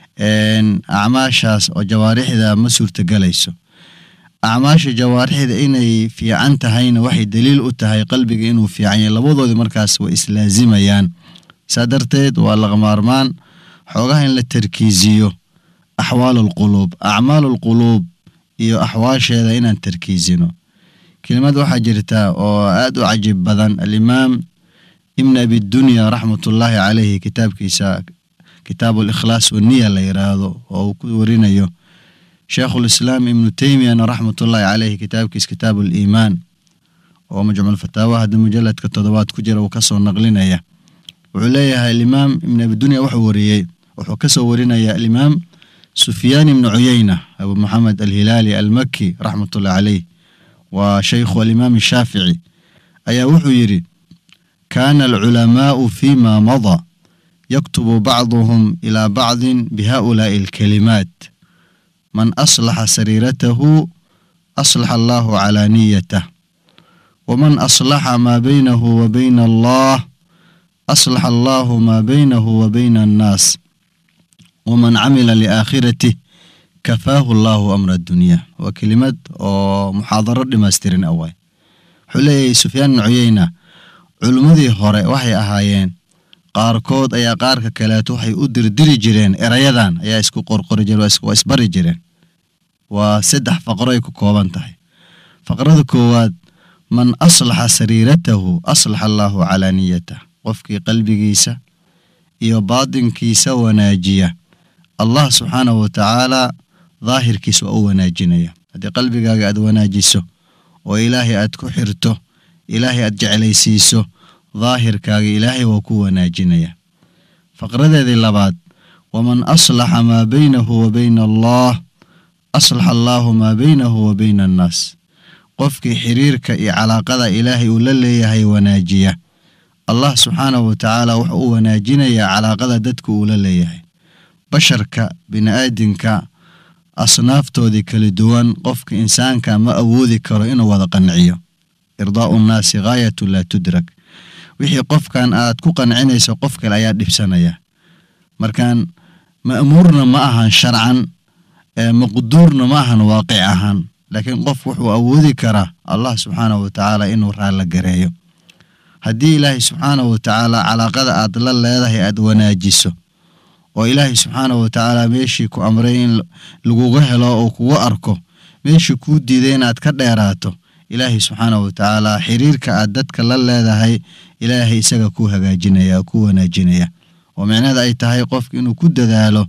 acmaashaas oo jawaarixda ma suurtagelayso acmaasha jawaarixda inay fiican tahayna waxay daliil u tahay qalbiga inuu fiican yahay labadoodii markaas way islaazimayaan saa darteed waa laqmaarmaan xoogaha in la tarkiisiyo axwaalu alquluub acmaalu alquluub iyo axwaasheeda inaan tarkiisino kelimad waxaa jirta oo aad u cajiib badan alimaam ibn abidunya raxmatullaahi caleyhi kitaabkiisa kitaabu alikhlaas waniya la yiraahdo oo uu ku warinayo sheekhulislaam ibnu teymiyana raxmatullaahi caleyhi kitaabkiisa kitaabu aliimaan oo majmuulfataawa hadda mujaladka toddobaad ku jira uu kasoo naqlinaya wuxuu leeyahay alimaam ibn abidunya wuxuu wariyey wuxuu kasoo warinaya alimaam sufyaan ibnu cuyeyna abu maxamed alhilaali almaki raxmatullahi caleyh waa shaykhu alimaam shaafici ayaa wuxuu yidhi kaana alculamaau fima mada yaktubu bacduhum ilaa bacdin bihaulaai alkalimaat man aslaxa sariiratahu aslaxa allahu calaa niyatah waman aslaxa maa baynahu wa bayna allah aslaxa allahu maa baynahu wa bayna annaas waman camila liaakhirati kafaahu allahu amra addunya waa kelimad oo muxaadaro dhimaystirin awaay wuxuu leeyahay sufyaan ibnu cuyeyna culimmadii hore waxay ahaayeen qaarkood ayaa qaarka kaleeto waxay u dirdiri jireen erayadan ayaa isku qorqori jireen waa isbari jireen waa saddex faqro ay ku kooban tahay faqrada koowaad man aslaxa sariiratahu aslaxa allaahu calaa niyatah qofkii qalbigiisa iyo baatinkiisa wanaajiya allah subxaanahu wa tacaalaa daahirkiisa waa u wanaajinaya haddii qalbigaaga aad wanaajiso oo ilaahay aad ku xirto ilaahay aad jeclaysiiso daahirkaaga ilaahay waa ku wanaajinaya faqradeedii labaad waman aslaxa maa baynahu wa bayna allah aslaxa allaahu maa baynahu wa bayna annaas qofkii xiriirka iyo calaaqada ilaahay uu la leeyahay wanaajiya allah subxaanahu wa tacaala wuxuu u wanaajinayaa calaaqada dadka uu la leeyahay basharka bini-aadinka asnaaftoodii kala duwan qofka insaanka ma awoodi karo inuu wada qanciyo irdaa'u nnaasi ghaayatu laa tudrak wixii qofkan aad ku qancinayso qof kale ayaa dhibsanaya markaan ma'muurna ma ahan sharcan maqduurna ma ahan waaqic ahaan laakiin qof wuxuu awoodi karaa allah subxaanahu wa tacaala inuu raalla gareeyo haddii ilaahay subxaanahu wa tacaala calaaqada aad la leedahay aad wanaajiso oo ilaahay subxaanahu wa tacaala meeshii ku amray in laguga helo oo kugu arko meeshii kuu diiday inaad ka dheeraato ilaahay subxaanahu wa tacaala xiriirka aad dadka la leedahay ilaahay isaga ku hagaajinaya ku wanaajinaya oo micnaheeda ay tahay qofka inuu ku dadaalo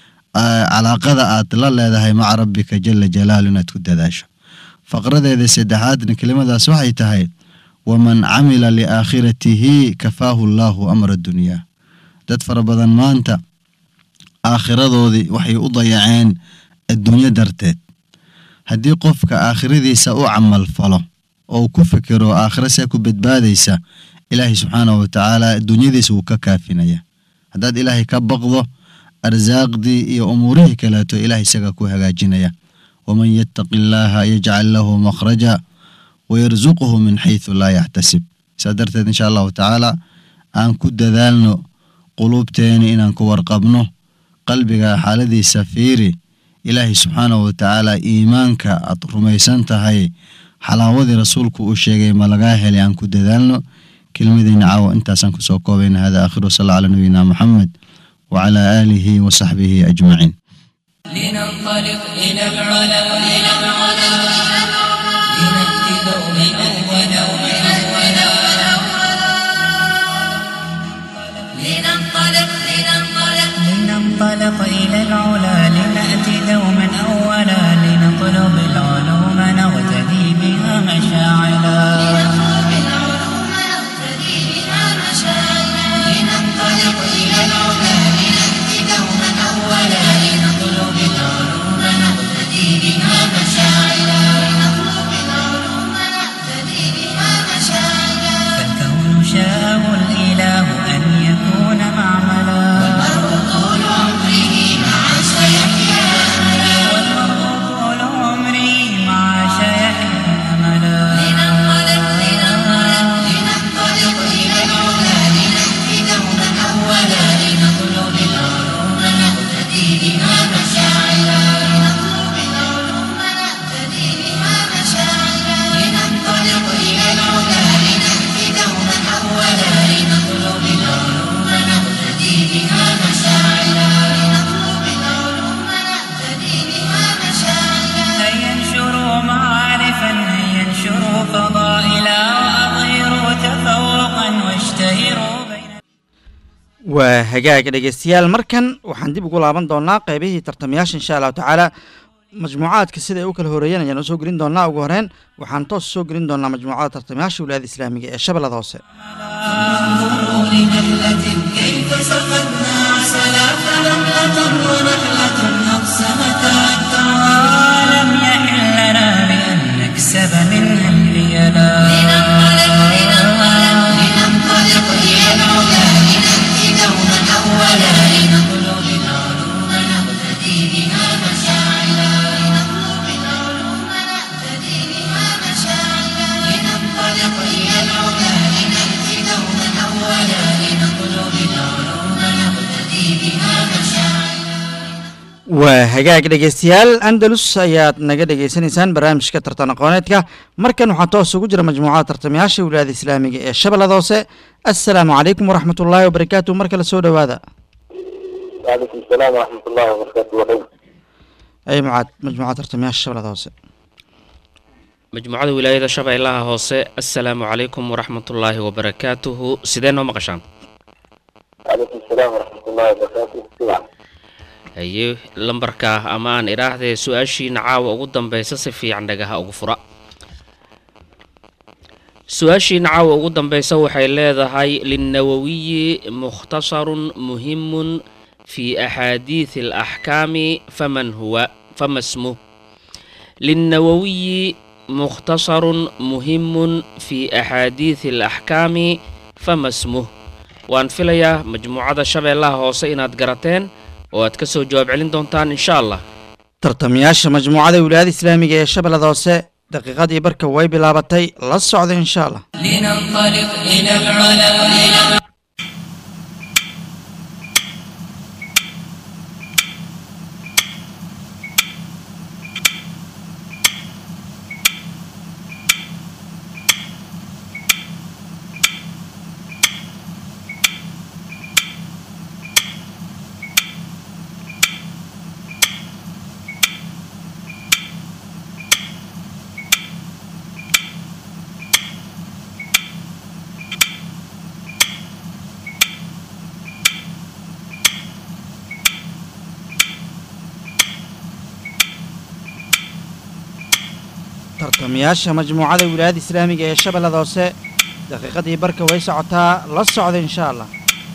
calaaqada aad la leedahay maca rabbika jala jalaalu inaad ku dadaasho faqradeeda saddexaadna kelimadaas waxay tahay waman camila liaakhiratihi kafaahu allaahu amra dunyaa dad fara badan maanta aakhiradoodii waxay u dayaceen adduunyo darteed haddii qofka aakhiradiisa u camal falo oo ku fikiro aakhira see ku badbaadaysa ilaahay subxaanahu wa tacaala adduunyadiisa wuu ka kaafinaya haddaad ilaahay ka baqdo arsaaqdii iyo umuurihii kaleeto ilaah isaga ku hagaajinaya waman yattaqi illaaha yajcal lahu makhraja wayarsuquhu min xaysu laa yaxtasib saa darteed insha allahu tacaala aan ku dadaalno quluubteeni inaan ku warqabno qalbiga xaaladiisa fiiri ilaahay subxaanahu wa tacaala iimaanka aad rumaysan tahay xalaawadii rasuulku uu sheegay ma lagaa helay aan ku dadaalno kelmadeyna caawa intaasaan kusoo koobayna hada aakhiru sala cala nabiyina moxamed وعلى آله وصحبه أجمعين لننطلق إلى العلا إلى العلا لنأتي دوما أولا لننطلق لننطلق لننطلق إلى العلا لنأتي دوما أولا لنطلب العلوم نغتدي بها مشاعلا نطلب العلوم نقتدي بها مشاعرنا لننطلق إلى العلا لنأتي دوما أولا لنطلب العلوم نقتدي بها مشاعرنا لنطلب العلوم نقتدي بها مشاعرنا فالكون شاءه الإله أن يكون معملا والمرء طول عمره مع سيحيا أملا waa hagaag dhegeystayaal markan waxaan dib ugu laaban doonaa qeybihii tartamayaasha insha allahu tacaala majmuucaadka sida ay u kala horeeyeen ayaan soo gelin doonaa ugu horeyn waxaan toos soo gelin doonaa majmuucada tartamayaasha wilaayada islaamiga ee shabeellada hoose لنملة كيف سقتنا عسلا فنملة ونحلة أقسمتا لم يحل لنا بأن نكسب منها الريالا لننطلق إلى العلا لنأتي دوما أولا لنطلب العلوم نقتدي بها مشاعلا لنطلب العلوم نقتدي بها مشاعلا لننطلق إلى العلا لنأتي دوما أولا لنطلب العلوم نقتدي بها مشاعلا waa hagaag dhegeystayaal andalus ayaad naga dhegeysanaysaan barnaamijka tartan aqooneedka markan waxaa toos ugu jira majmuucada tartamayaasha wilaayada islaamiga ee shabeellada hoose assalaamu calaykum waraxmat ullaahi wabarakaatu mar kale soo dhowaada وعليكم السلام ورحمة الله وبركاته وحيد ay mucaad majmuucada tartamayaasha shabeellada hoose majmuucada wilaayada shabeellaha hoose assalaamu calaykum waraxmatullaahi wabarakaatuhu sidee noo maqashaan وعليكم السلام ورحمة الله وبركاته سمع haye lambarka ama aan idhaahdee su-aashiina caawa ugu dambeysa si fiican dhagaha ugu fura su-aashiina caawa ugu dambeysa waxay leedahay linnawawiyi mukhtasarun muhimun fi axaadiisi alaxkaami faman huwa fama smuh linnawawiyi mukhtasarun muhimun fi axaadiisi alaxkaami fama smuh waan filayaa majmuucada shabeellaha hoose inaad garateen oo aad ka soo jawaab celin doontaan insha allah tartamayaasha majmuucada wilaayada islaamiga ee shabeellada hoose daqiiqadii barka way bilaabatay la socda insha allah لننطلق إلى العلا tartamayaasha majmuucada wilaayada islaamiga ee shabeellada hoose daqiiqadii barka way socotaa la socda insha allah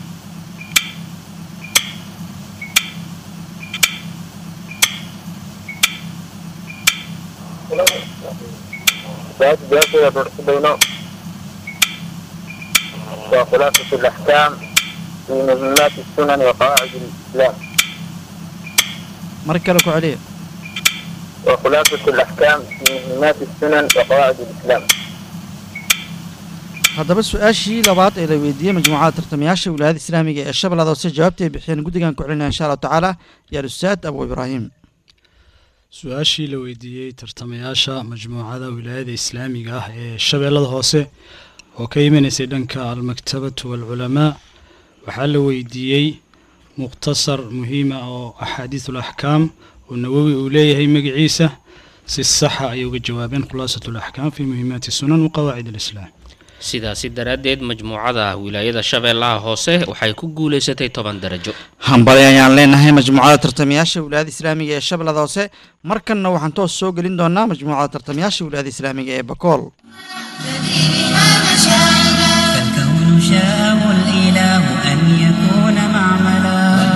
ذات جاسية بينه وخلاصة الأحكام في مهمات السنن وقواعد الإسلام mar kale ku celiya وخلاصة الأحكام في مهمات السنن وقواعد الإسلام haddaba su-aashii labaad ee la weydiiyey majmuucada tartamayaasha wilaayada islaamiga ee shabeellada hoose jawaabta ay bixiyeen guddigan ku celinaya insha allahu tacaala yaa ustaad abu ibraahim su-aashii la weydiiyey tartamayaasha majmuucada wilaayada islaamiga ah ee shabeellada hoose oo ka imanaysay dhanka almaktabatu waalculamaa waxaa la weydiiyey mukhtasar muhiima oo axaadiisul axkaam oo nawowi uu leeyahay magaciisa si saxa ayay uga jawaabeen khulaasatu alaxkaam fi muhiimaati sunan wa qawaacid alislaam sidaasi daraaddeed majmuucada wilaayada shabeellaha hoose waxay ku guulaysatay toban darajo hambali ayaan leenahay majmuucada tartamayaasha wilaayada islaamiga ee shabeellada hoose markanna waxaan toos soo gelin doonaa majmuucada tartamayaasha wilaayada islaamiga ee bakool فالكون شاءه الإله أن يكون معملا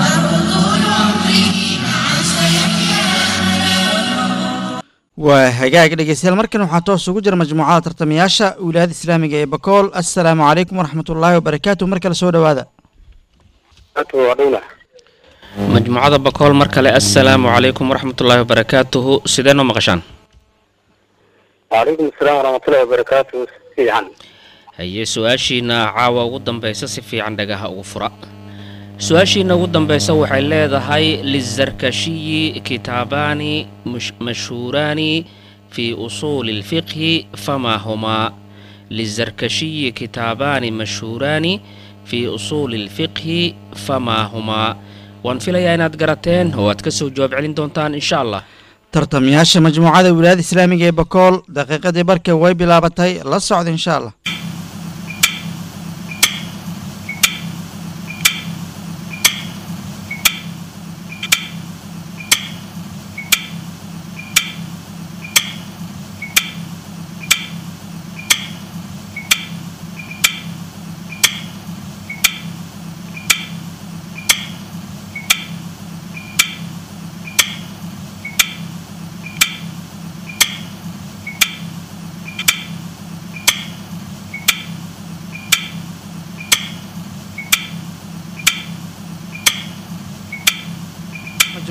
waa hagaag dhegeystayaal markan waxaa toos ugu jira majmuucada tartamayaasha wilaayada islaamiga ee bakool assalaamu calaykum waraxmat ullaahi wabarakaatu mar kale soo dhowaada وعلينا majmuucada bakool mar kale assalaamu calaykum waraxmatullaahi wabarakaatuhu sidee noo maqashaan وعليكم السلام ورحمة الله وبركاته في عن haye su-aashiina caawa ugu dambeysa si fiican dhagaha ugu fura su-aashiina ugu dambeysa waxay leedahay lizarkashiyi kitaabaani mush- mashhuuraani fi usuuli lfiqhi famaa humaa lizarkashiyi kitaabaani mashhuuraani fi usuuli lfiqhi famaa humaa waan filayaa inaad garateen oo aad ka soo jawaab celin doontaan insha allah tartamayaasha majmuucada wilaayada islaamiga ee bakool daqiiqadii barka way bilaabatay la socda insha allah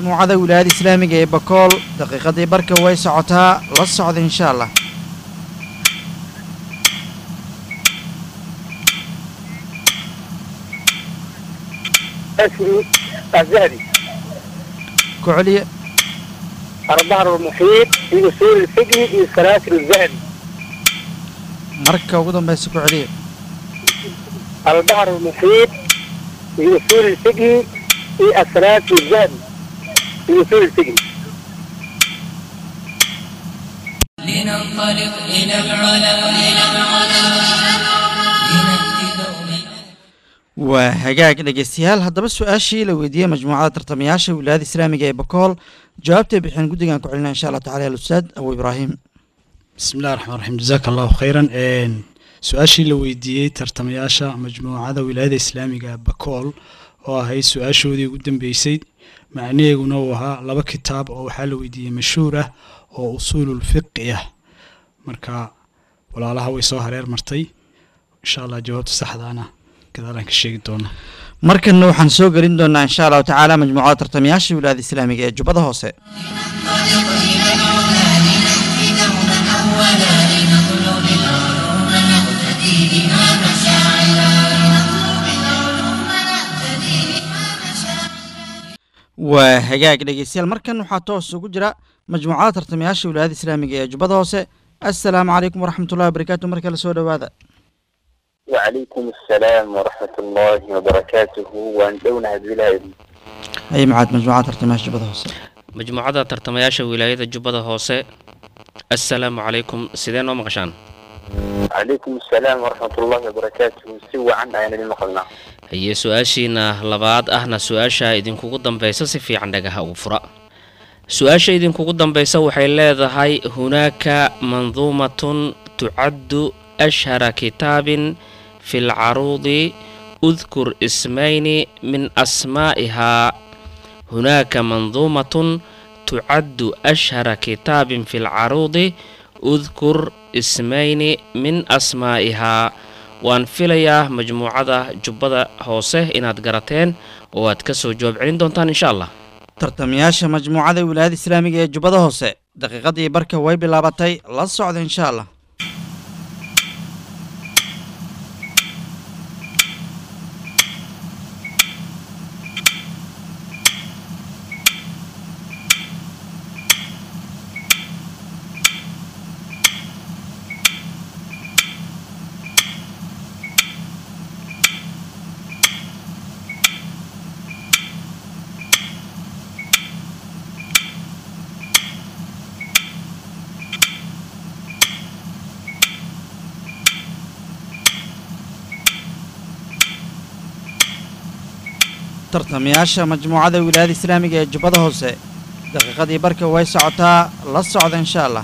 majmuucada wilaayada islaamiga ee bakool daqiiqadii barka way socotaa la socda insha allah أسري الذهبي ku celiya البحر المحيط في أصول الفقه في السلاسل الذهبي marka ugu dambeysa ku celiya البحر المحيط في أصول الفقه في السلاسل الذهبي في أصول الفقه لننطلق إلى العلا إلى العلا لنأتي دوما waa hagaag dhegeystayaal haddaba su-aashii la weydiiyey majmuucada tartamayaasha wilaayada islaamiga ee bakool jawaabtay bixin guddigan ku celinaa insha allah tacala alustaad abu ibraahim bismi illahi raxmaan raxiim jazaaka allahu khayran Een, su-aashii la weydiiyey tartamayaasha majmuucada wilaayada islaamiga bakool oo ahayd su-aashoodii ugu dambeysay macnaheeguna uu ahaa laba kitaab oo waxaa la weydiiyey mashhuur ah oo usuulul fiqi ah marka walaalaha way soo hareer martay insha allah jawaabta saxdaana gadaalaan ka sheegi doona markanna waxaan soo gelin doonaa insha allahu tacaala majmuucada tartamayaasha wilaayada islaamiga ee jubbada hoose waa hagaag dhegeystayaal markan waxaa toos ugu jira majmuucada tartamayaasha wilaayada islaamiga ee jubbada hoose assalaamu calaykum waraxmatullahi wabarakaatu mar kale soo dhowaada وعليكم السلام ورحمة الله وبركاته وأن دون هذه ay macaad majmuucada tartamayaasha jubbada hoose majmuucada tartamayaasha wilaayada jubbada hoose assalaamu calaykum sidee noo maqashaan عليكم السلام ورحمة الله وبركاته سوى عن أين المقلنا haye su-aashiina labaad ahna su-aasha idinkugu dambaysa si fiican dhagaha ugu fura su-aasha idinkugu dambaysa waxay leedahay hunaaka manduumatun tucaddu ashhara kitaabin fi lcaruudi udkur ismayni min asmaa'ihaa hunaaka manduumatun tucaddu ashhara kitaabin fi lcaruudi udkur ismayni min asmaa'ihaa waan filayaa majmuucada jubbada hoose inaad garateen oo aad ka soo jawaab celin doontaan insha allah tartamayaasha majmuucada wilaayada islaamiga ee jubbada hoose daqiiqadii barka way bilaabatay la socda insha allah tartamayaasha majmuucada wilaayada islaamiga ee jubbada hoose daqiiqadii barka way socotaa la socda insha allah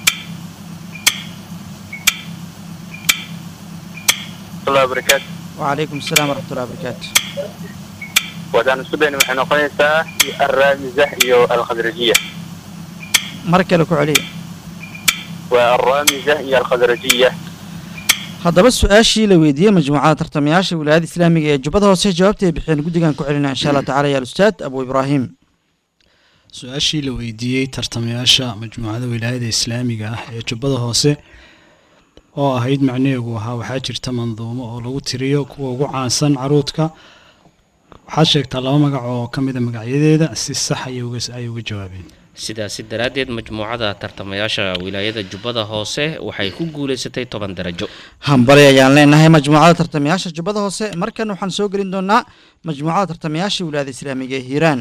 الله وبركاته وعليكم السلام ورحمة الله وبركاته ودان السبين waxay noqonaysaa الرامزة iyo الخضرجية mar kale ku celiya والرامزة iyo الخضرجية haddaba su-aashii la weydiiyey majmuucada tartamayaasha wilaayada islaamiga ee jubbada hoose jawaabtay bixeen guddigan ku celinaa insha allah tacala ya alustaad abu ibraahim su-aashii la weydiiyey tartamayaasha majmuucada wilaayada islaamiga ah ee jubbada hoose oo ahayd macnaheegu ahaa waxaa jirta manduumo oo lagu tiriyo kuwa ugu caansan caruudka waxaad sheegtaa laba magac oo ka mida magacyadeeda si sax ayay uga ay uga jawaabeen sidaasi daraaddeed majmuucada tartamayaasha wilaayada jubbada hoose waxay ku guulaysatay toban darajo hambali ayaan leenahay majmuucada tartamayaasha jubbada hoose markan waxaan soo gelin doonaa majmuucada tartamayaasha wilaayada islaamiga ee hiiraan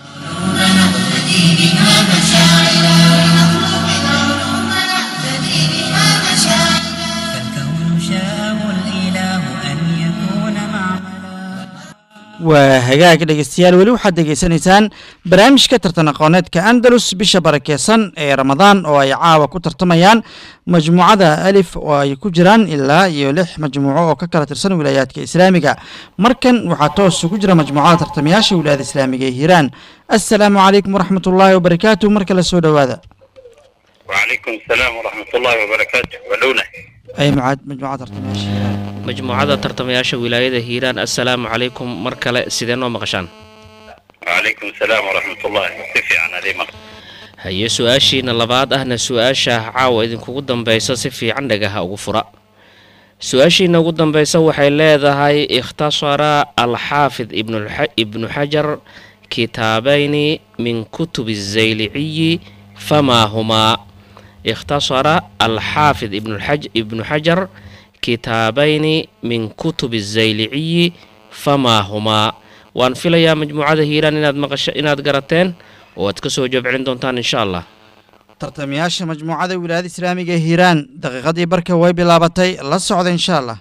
فالكون شاءه الإله أن يكون معملا waa hagaag dhegeystayaal weli waxaad degeysanaysaan barnaamijka tartan aqooneedka andalus bisha barakeysan ee ramadaan oo ay caawa ku tartamayaan majmuucada alif oo ay ku jiraan ilaa iyo lix majmuuco oo ka kala tirsan wilaayaadka islaamiga markan waxaa toos ugu jira majmuucada tartamayaasha wilaayada islaamiga ee hiiraan assalaamu calaykum waraxmat ullaahi wabarakaatu mar kale soo dhowaada وعليكم السلام ورحمة الله وبركاته ولونه ay macaad majmuucada tartamayaasha hiiraan majmuucada tartamayaasha wilaayada hiiraan assalaamu calaykum mar kale sidee noo maqashaan وعليكم السلام ورحمة الله كيف عن هذه مرة haye su-aashiina labaad ahna su-aasha caawa idinkugu dambaysa si fiican dhagaha ugu fura su-aashiina ugu dambaysa waxay leedahay ikhtasara alxaafid ibnulxa- ibnu xajar kitaabayni min kutubi الzayliciyi famaa humaa ikhtasara alxaafid ibnulxaj- ibnu xajar kitaabayni min kutubi الzayliciyi famaa humaa waan filayaa majmuucada hiiraan inaad maqasho inaad garateen oo aad ka soo jawaab celin doontaan insha allah tartamayaasha majmuucada wilaayada islaamiga ee hiiraan daqiiqadii barka way bilaabatay la socda insha allah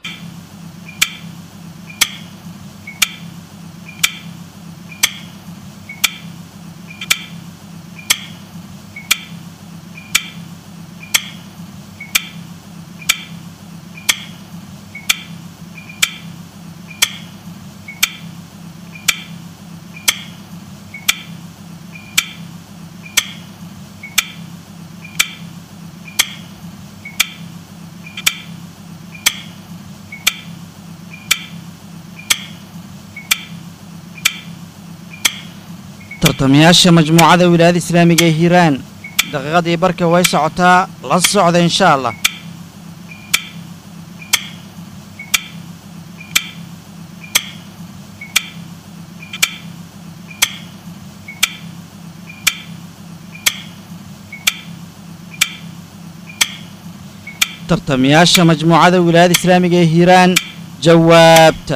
tartamayaasha majmuucada wilaayada islaamiga ee hiiraan daqiiqadii barka way socotaa la socda insha allah tartamayaasha majmuucada wilaayada islaamiga ee hiiraan jawaabta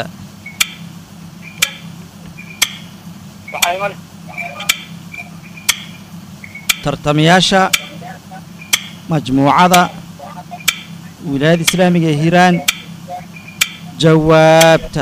tartamayaasha majmuucada wilaayada islaamiga ee hiiraan jawaabta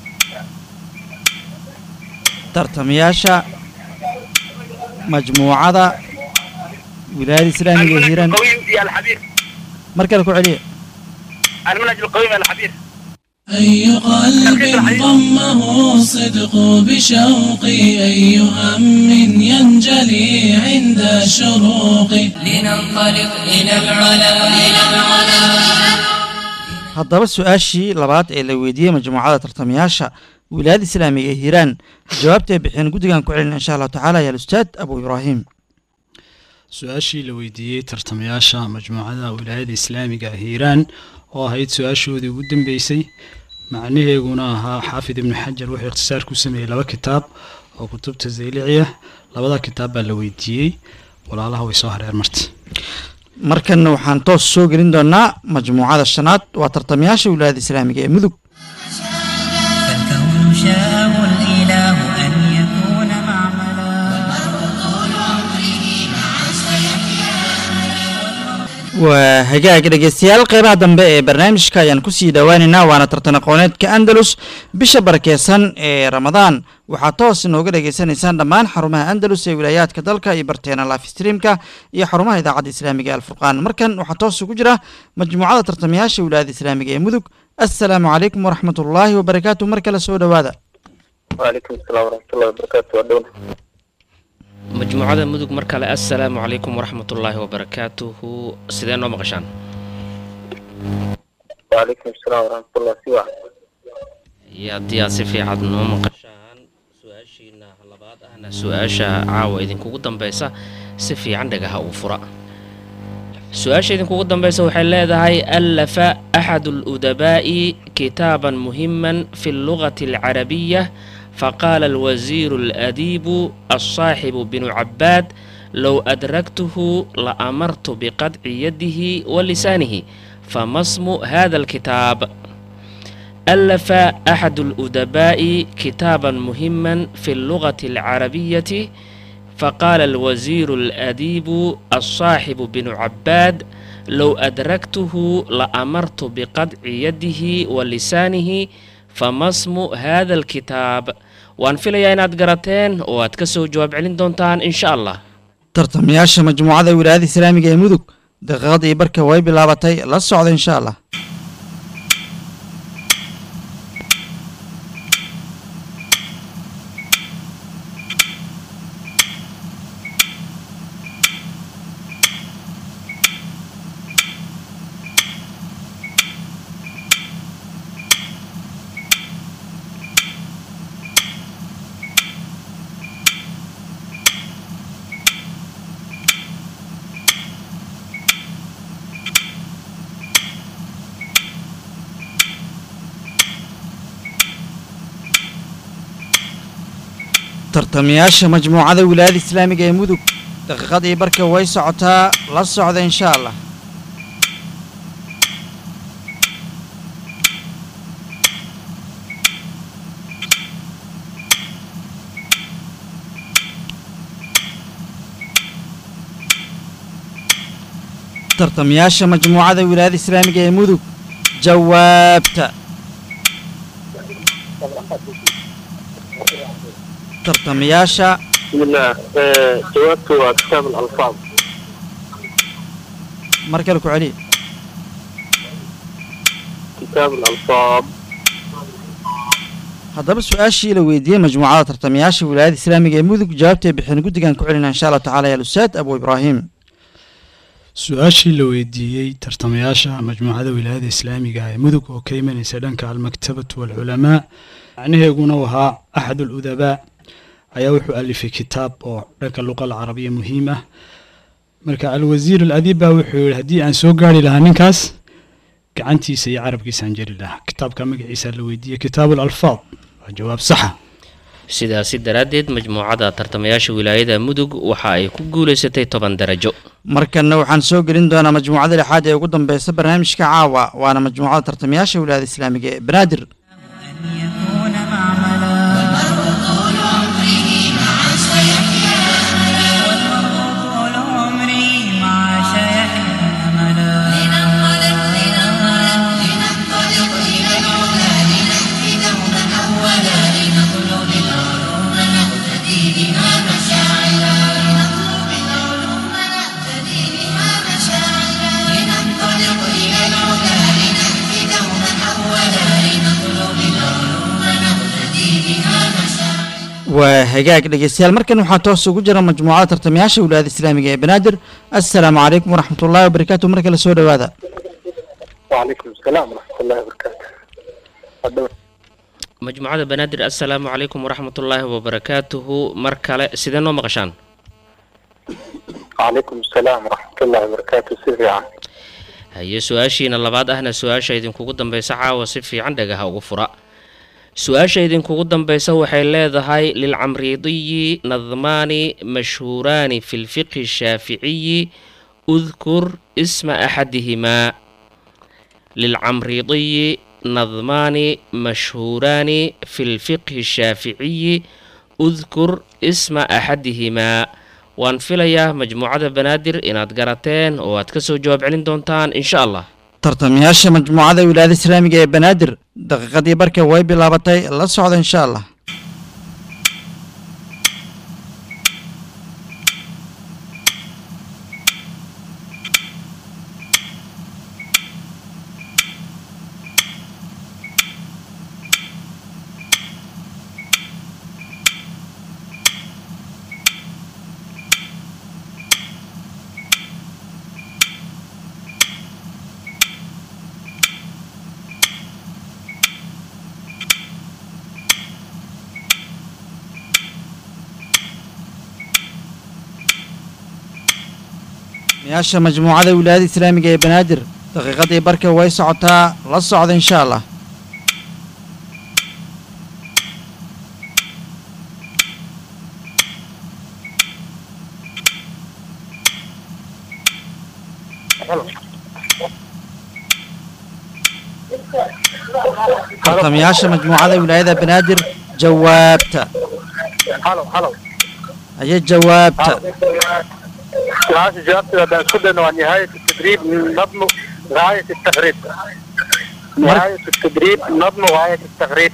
tartamayaasha majmuucada wilaayada islaamiga ee hiiraan القوي يا الحبيب mar kale ku celiya المنهج القوي يا الحبيب أي قلب ضمه الصدق بشوقي أي هم ينجلي عند الشروق لننطلق إلى العلا إلى العلا haddaba su-aashii labaad ee la weydiiyey majmuucada tartamayaasha wilaayada islaamiga ee hiiraan jawaabta ay bixiyeen guddigan ku celina insha allahu tacaala ya alustaad abu ibraahim su-aashii la weydiiyey tartamayaasha majmuucada wilaayada islaamiga hiiraan oo ahayd su-aashoodii ugu dambeysay macnaheeguna ahaa xaafid ibnu xajar wuxuu ikhtisaar ku sameeyey laba kitaab oo kutubta zayliciya labada kitaab baa la weydiiyey walaalaha way soo hareer marta markanna waxaan toos soo gelin doonaa majmuucada shanaad waa tartamayaasha wilaayada islaamiga ee mudug فالكون شاءه الإله أن يكون معملا waa hagaag dhegeystayaal qeybaha dambe ee barnaamijka ayaan kusii dhowaaneynaa waana tartan aqooneedka andalus bisha barakeysan ee ramadaan waxaa toos inooga dhegeysanaysaan dhammaan xarumaha andalus ee wilaayaadka dalka iyo barteena live streamka iyo xarumaha idaacadda islaamiga ee alfurqaan markan waxaa toos ugu jira majmuucada tartamayaasha wilaayada islaamiga ee mudug assalaamu calaykum waraxmat ullaahi wabarakaatu mar kale soo dhowaada وعليكم السلام ورحمة الله وبركاته ودونا majmuucada mudug mar kale assalaamu calaykum waraxmatullaahi wabarakaatuhu sidee noo maqashaan وعليكم السلام ورحمة الله سوى iyo haddii aad si fiican noo maqashaan su-aashiina labaad ahna su-aasha caawa idinkugu dambeysa si fiican dhagaha uu fura su-aasha idinkugu dambeysa waxay leedahay allafa axadu ludabaa'i kitaaban muhiman fi allugati alcarabiya فقال الوزير الأديب الصاحب بن عباد لو أدركته لأمرت بقطع يده ولسانه فما اسم هذا الكتاب ألف أحد الأدباء كتابا مهما في اللغة العربية فقال الوزير الأديب الصاحب بن عباد لو أدركته لأمرت بقطع يده ولسانه فما اسم هذا الكتاب وأن في inaad garateen oo aad ka soo jawaab celin doontaan in sha allah tartamayaasha majmuucada wilaayada islaamiga ee mudug daqiiqadii barka way bilaabatay la socda insha allah tartamayaasha majmuucada wilaayada islaamiga ee mudug daqiiqadii barka way socotaa la socda insha allah tartamayaasha majmuucada wilaayada islaamiga ee mudug jawaabta tartamayaasha بسم الله آه، جوابته كتاب الألفاظ mar kale ku celiya كتاب الألفاظ haddaba su-aashii la weydiiyey majmuucada tartamayaasha wilaayada islaamiga ee mudug jawaabtay bixin guddigan ku celina insha allahu tacala ya alustaad abu ibraahim su-aashii la weydiiyey tartamayaasha majmuucada wilaayada islaamiga ee mudug oo ka imanaysa dhanka almaktabatu waalculamaa macnaheeguna uu ahaa axad uludabaa ayaa wuxuu alifay kitaab oo dhanka luqa alcarabiya muhiim ah marka alwasiir aladiib baa wuxuu yihi haddii aan soo gaari lahaa ninkaas gacantiisa iyo carabkiisaan jeri lahaa kitaabka magaciisa la weydiiyey kitaabu alalfaad waa jawaab saxa sidaasi daraaddeed majmuucada tartamayaasha wilaayada mudug waxa ay ku guulaysatay toban darajo markanna waxaan soo gelin doonaa majmuucada lixaad ee ugu dambeysa barnaamijka caawa waana majmuucada tartamayaasha wilaayada islaamiga ee banaadir يكون معملا طول عمره مع سيحيا طول عمري مع شيحيى أملا لننطلق لننطلق لننطلق إلى العلا لنهدي دوما أولا لنطلب العلوم نقتدي بها مشاعرا لنطلب العلوم نقتدي بها مشاعرا لننطلق إلى العلا لنهدي دوما أولا لنطلب العلوم نقتدي بها مشاعرا waa hagaag dhegeystayaal markan waxaa toos ugu jira majmuucada tartamayaasha wilaayada islaamiga ee banaadir assalaamu calaykum waraxmatullaahi wabarakaatu mar kale soo dhowaada وعليكم السلام ورحمة الله وبركاته تفضل. majmuucada banaadir assalaamu calaykum waraxmatullaahi wabarakaatuhu mar kale sidee noo maqashaan وعليكم السلام ورحمة الله وبركاته سيدي عام haye su-aashiina labaad ahna su-aasha idinkugu dambeysa caawa si fiican dhagaha ugu fura su-aasha idinkugu dambeysa waxay leedahay lilcamriidiyi nadmaani mashhuuraani fi lfiqhi shaaficiyi udkur isma axadihimaa lilcamriidiyi nadmaani mashhuuraani fi lfiqhi shaaficiyi udkur isma axadihimaa waan filayaa majmuucada banaadir inaad garateen oo aad ka soo jawaab celin doontaan insha allah tartamayaasha majmuucada wilaayada islaamiga ee banaadir daqiiqadii barka way bilaabatay la socda insha allah tartamayaasha majmuucada wilaayada islaamiga ee banaadir daqiiqadii barka way socotaa la socda insha allah tartamayaasha majmuucada wilaayada banaadir jawaabta هلو هلو aye jawaabta سؤال جوابته هذا كله ونهاية التدريب نظم غاية التغريب نهاية التدريب نظم غاية التغريب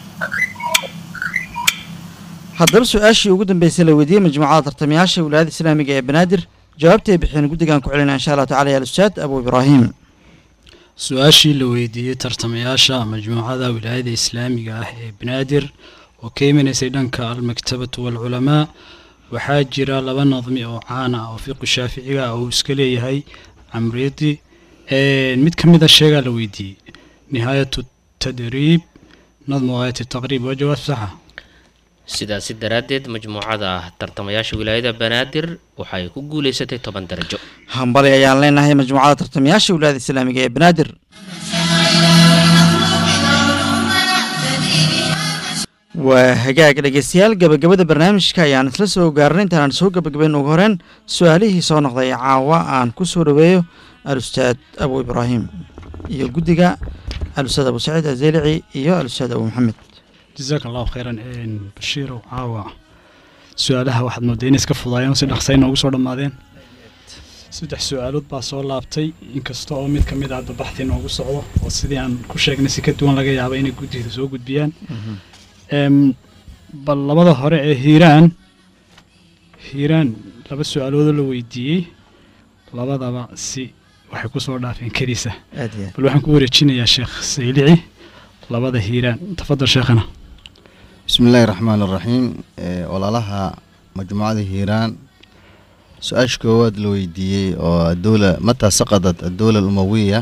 haddaba su-aashii ugu dambeysay la weydiiyey majmuucada tartamayaasha wilaayada islaamiga ee banaadir jawaabtay bixiyeen guddigan ku celinaa insha allahu tacala ya alustaad abu ibraahim su-aashii la weydiiyey tartamayaasha majmuucada wilaayada islaamiga ah ee banaadir oo ka imanaysay dhanka almaktabatu waalculamaa waxaa jira laba nadmi oo caan ah oo fiqu shaaficiga ah uu iska leeyahay camridi mid ka mid a sheegaa la weydiiyey nihaayatu tadriib nadmu aayati taqriib waa jawaab saxa sidaasi daraaddeed majmuucada tartamayaasha wilaayada banaadir waxay ku guulaysatay toban darajo hambali ayaan leenahay majmuucada tartamayaasha wilaayada islaamiga ee banaadir waa hagaag dhegeystayaal gabagabada barnaamijka ayaan isla soo gaarnay intaanaan soo gabagabayn ugu horeen su-aalihii soo noqday caawa aan ku soo dhaweeyo alustaad abu ibraahim iyo guddiga alustaad abu saciid azelici iyo alustaad abu maxamed jazaaka allahu khayran bashiirow caawa su-aalaha waxaad mooday inay iska fudaayeen oo si dhaqsay noogu soo dhammaadeen saddex su-aalood baa soo laabtay inkasta oo mid ka mid ah hadda baxti noogu socdo oo sidii aan ku sheegnay si ka duwan laga yaaba inay guddida soo gudbiyaan Em, bal labada hore ee hiiraan hiiraan laba su-aaloodoo la weydiiyey labadaba si waxay ku soo dhaafeen keliisa aad iyo aad bal waxaan ku wareejinayaa sheekh saylici labada hiiraan tafadal sheekhana بسم الله الرحمن الرحيم ee walaalaha majmuucada hiiraan su-aasha koowaad la weydiiyey oo adowla mataa saqadat adowla alumawiya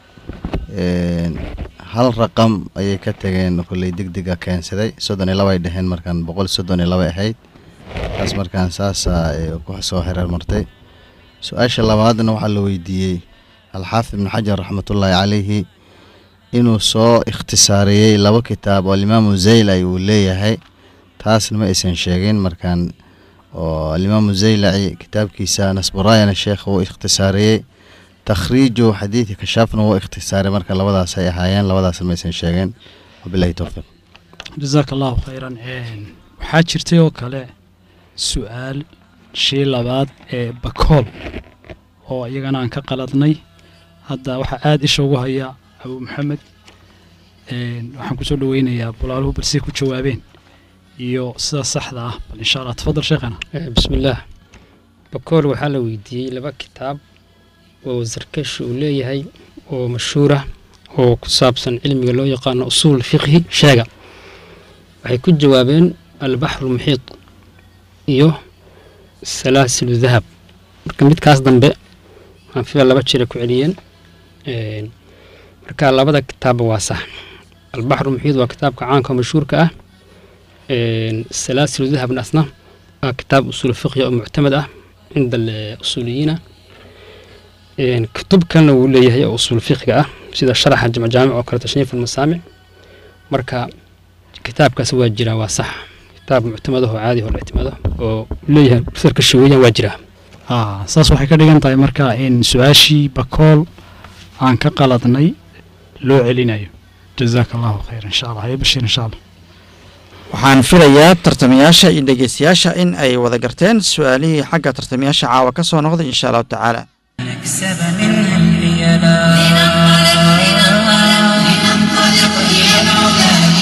een, hal raqam ayay ka tageen kolley degdega keensaday soddon iyo laba ay dheheen markaan boqol soddon iyo laba ahayd taas markaan saasa ee, ku soo hereer martay su-aasha labaadna waxaa la weydiiyey alxaafid ibn xajar raxmatullaahi calayhi inuu soo ikhtisaariyey laba kitaab oo alimaamu zaylaci uu leeyahay taasna ma aysan sheegin markaan oo alimaamu zaylaci kitaabkiisa nasburaayana sheekh wuu ikhtisaariyey takhriiju xadiidka kashaafna wuu ikhtisaaray marka labadaas ay ahaayeen labadaasna ma aysan sheegin wabilahi towfiiq jazaaka allahu khayran Een, waxaa jirtay oo kale su-aal shii labaad ee bakool oo iyagana aan ka qaladnay hadda waxaa aada isha ugu haya abu maxamed Een, waxaan kusoo dhaweynayaa bulaaluhu balse ku jawaabeen iyo sida saxda ah bal insha allah tafadal sheekhana بسم الله bakool waxaa la weydiiyey laba kitaab oo sarkashi uu leeyahay oo mashhuur ah oo ku saabsan cilmiga loo yaqaano usuul fiqhi sheega waxay ku jawaabeen albaxru muxiid iyo salaasilu dahab marka midkaas dambe aan fila laba jira ku celiyeen Een, marka labada kitaabba waa sax albaxru muxiid waa kitaabka caanka oo mashhuurka ah Een, salaasilu dahabna asna waa kitaab usuul fiqhi oo muctamad ah cinda alusuuliyiina Een, kutub kalena wuu leeyahay oo usuul fiqhiga ah sida sharaxa jamjaamic oo kale tashniif almasaamic marka kitaabkaas waa jiraa waa sax kitaab muctamad ah oo caadi oo la ictimaado oo leeyahay sarka shaweeyaan waa jiraa Ah, saas waxay ka dhigan tahay marka in su-aashii bakool aan ka qaladnay loo celinayo jazaaka allahu khayr insha allah haye bashiir insha allah waxaan filayaa tartamayaasha iyo dhegeystayaasha in ay wada garteen su-aalihii xagga tartamayaasha caawa ka soo noqday insha allahu tacaala نكسب منها الريالا لننطلق إلى العلا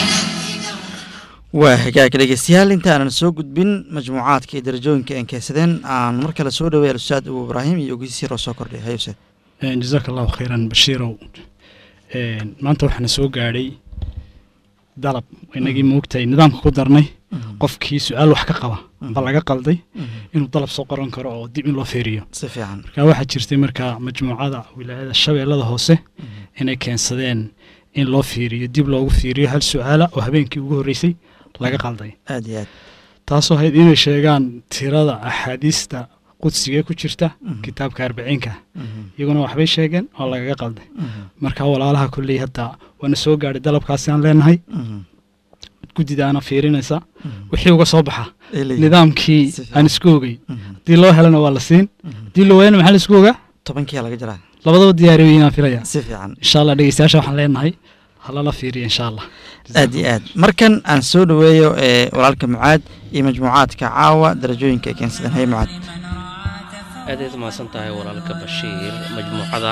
waa hagaag dhegeystayaal intaanan soo gudbin majmuucaadka iyo darajooyinka aan keensadeen aan mar kale soo dhaweey alustaad abu ibraahim iyo ogeysiir oo soo kordhay hayuse Een, jazaaka allahu khayran bashiirow Een, maanta waxaana soo gaadhay dalab inagii moogtahay nidaamka ku darnay qofkii su-aal wax ka qaba ba laga qalday inuu dalab soo qoran karo oo dib in loo feeriyo si fiican marka waxaa jirtay marka majmuucada wilaayada shabeellada hoose inay keensadeen in loo fiiriyo dib loogu fiiriyo hal su-aala oo habeenkii ugu horreysay laga qalday aad iyo aad taasoo ahayd inay sheegaan tirada axaadiista qudsiga ku jirta kitaabka arbiciinka iyaguna waxbay sheegeen oo lagaga qalday marka walaalaha kolley hadda waana soo gaadhay dalabkaasi aan leenahay guddidaana fiirinaysa wixii uga soo baxa nidaamkii Si fiican. aan isku ogey haddii loo helana waa la siin haddii loo waayana maxaa la isku ogaa tobankiyaa laga jiraa labadaba diyaariyo inaan filaya si fiican insha allah dhegeystayaasha waxaan leenahay halala fiiriya insha allah aad iyo aad markan aan soo dhaweeyo ee walaalka mucaad iyo majmuucaadka caawa darajooyinka ay keensadeen hay mucaad aad ayaad umahadsan tahay walaalka bashiir majmuucada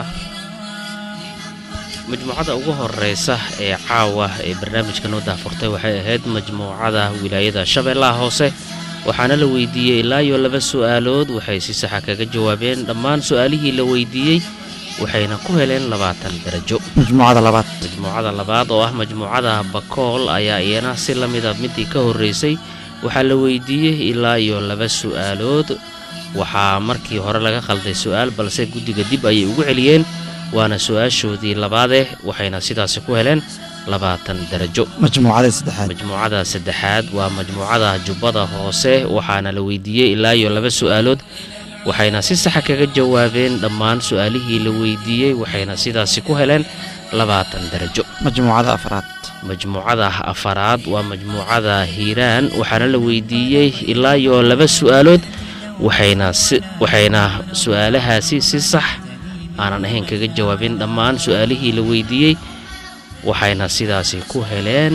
majmuucada ugu horeysa ee caawa ee barnaamijka noo daafurtay waxay ahayd majmuucada wilaayada shabeellaha hoose waxaana la weydiiyey ilaa iyo laba su'aalood waxay si saxa kaga jawaabeen dhammaan su'aalihii la weydiiyey waxayna ku heleen labaatan darajo majmuucada labaad majmuucada labaad oo ah majmuucada bakool ayaa iyana si la mida midii ka horreysay waxaa la weydiiyey ilaa iyo laba su'aalood waxaa markii hore laga qalday su'aal balse guddiga dib ayay ugu celiyeen waana su'aashoodii labaadeh waxayna sidaasi ku heleen labaatan darajo majmuucada saddexaad majmuucada saddexaad waa majmuucada jubbada hoose waxaana la weydiiyey ilaa iyo laba su'aalood waxayna si saxa kaga jawaabeen dhammaan su'aalihii la weydiiyey waxayna sidaasi ku heleen labaatan darajo majmuucada afraad majmuucada afaraad waa majmuucada hiiraan waxaana la weydiiyey ilaa iyo laba su-aalood waxayna si waxayna su-aalahaasi si sax aanan ahayn kaga jawaabin dhammaan su-aalihii la weydiiyey waxayna sidaasi ku heleen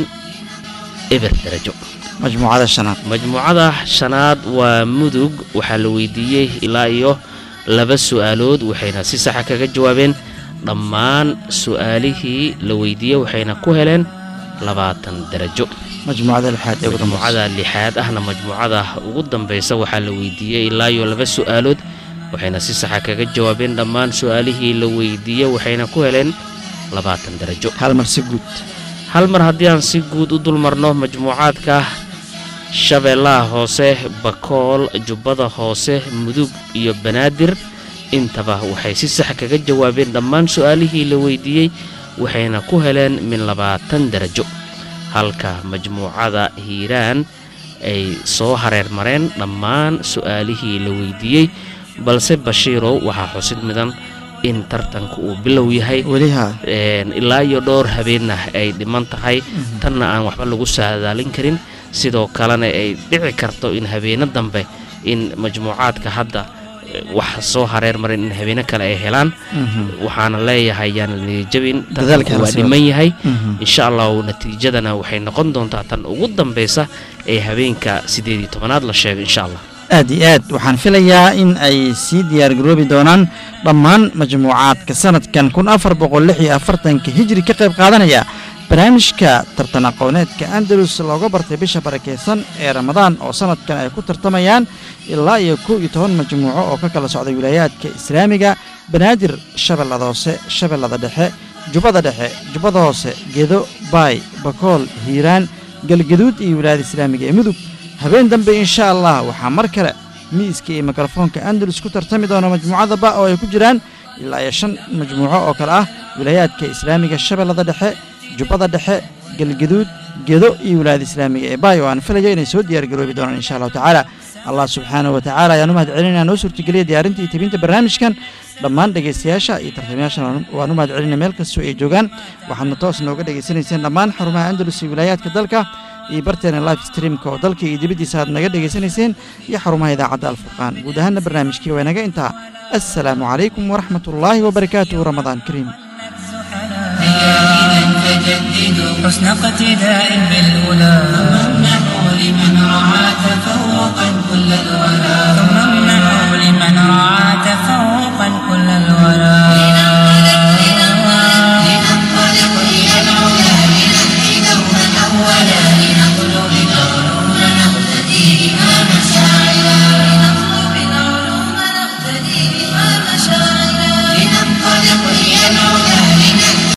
eber darajo majmuucada shanaad majmuucada shanaad waa mudug waxaa la weydiiyey ilaa iyo laba su-aalood waxayna si saxa kaga jawaabeen dhammaan su-aalihii la weydiiyey waxayna ku heleen labaatan darajo majmuucada lixaad ee ugu dambaysa majmuucada lixaad ahna majmuucada ugu dambaysa waxaa la weydiiyey ilaa iyo laba su-aalood waxayna si saxa kaga jawaabeen dhammaan su-aalihii la weydiiyey waxayna ku heleen labaatan darajo hal mar si guud hal mar haddii aan si guud u dulmarno majmuucaadka shabeellaha hoose bakool jubbada hoose mudug iyo banaadir intaba waxay si sax kaga jawaabeen dhammaan su-aalihii la weydiiyey waxayna ku heleen min labaatan darajo halka majmuucada hiiraan ay soo hareer mareen dhammaan su-aalihii la weydiiyey balse bashiirow waxaa xusid mudan in tartanka uu bilow yahay weliha een, ilaa iyo dhowr habeenna ay dhiman tahay tanna aan waxba lagu saadaalin karin sidoo kalena ay dhici karto in habeeno dambe in majmuucaadka hadda eh, wax soo hareer marin in habeeno kale ay helaan waxaana leeyahay yaan la niyajabin Dadaalka tartanku waa hala sii dhiman wado. yahay Mhm. insha allahu natiijadana waxay noqon doontaa tan ugu dambeysa ee habeenka sideed iyo tobanaad la sheego insha allah aad iyo aad waxaan filayaa in ay sii diyaargaroobi doonaan dhammaan majmuucaadka sanadkan kun afar boqol lix iyo afartanka hijri ka qayb qaadanaya barnaamijka tartan aqooneedka andalus looga bartay bisha barakeysan ee ramadaan oo sanadkan ay ku tartamayaan ilaa iyo kow iyo toban majmuuco oo ka kala socday wilaayaadka islaamiga banaadir shabeellada hoose shabeellada dhexe jubbada dhexe jubbada hoose gedo baay bakool hiiraan galgaduud iyo wilaayada islaamiga ee mudug habeen dambe insha allah waxaa mar kale miiska iyo mikrofoonka andalus ku tartami doona majmuucada ba oo ay ku jiraan ilaa iyo shan majmuuco oo kale ah wilaayaadka islaamiga shabeellada dhexe jubbada dhexe galgaduud gedo iyo wilaayada islaamiga ee baay oo aan filayo inay soo diyaargaroobi doonaan insha allahu tacaala allah subxaanahu wa tacaala ayaan u mahad celinaya noo suurtageliya diyaarinta iyo tebinta barnaamijkan dhammaan dhegaystayaasha iyo tartamayaashan waan u mahad celinaya meel kastoo ay joogaan waxaadna toos nooga dhegaysanayseen dhammaan xarumaha andalus iyo wilaayaadka dalka iyo barteena live streamka oo dalka iyo dibaddiisa aad naga dhegaysanayseen iyo xarumaha idaacadda alfurqaan guud ahaanna barnaamijkii waa inaga intaa assalaamu calaykum waraxmat ullaahi wabarakaatuhu ramadaan kariim تجددوا حسن اقتداء بالأولى وامنحوا لمن رعى تفوقا كل الولا ثم امنحوا لمن رعى تفوقا كل الولا لننطلق إلى العلا لنهدي دوما أولا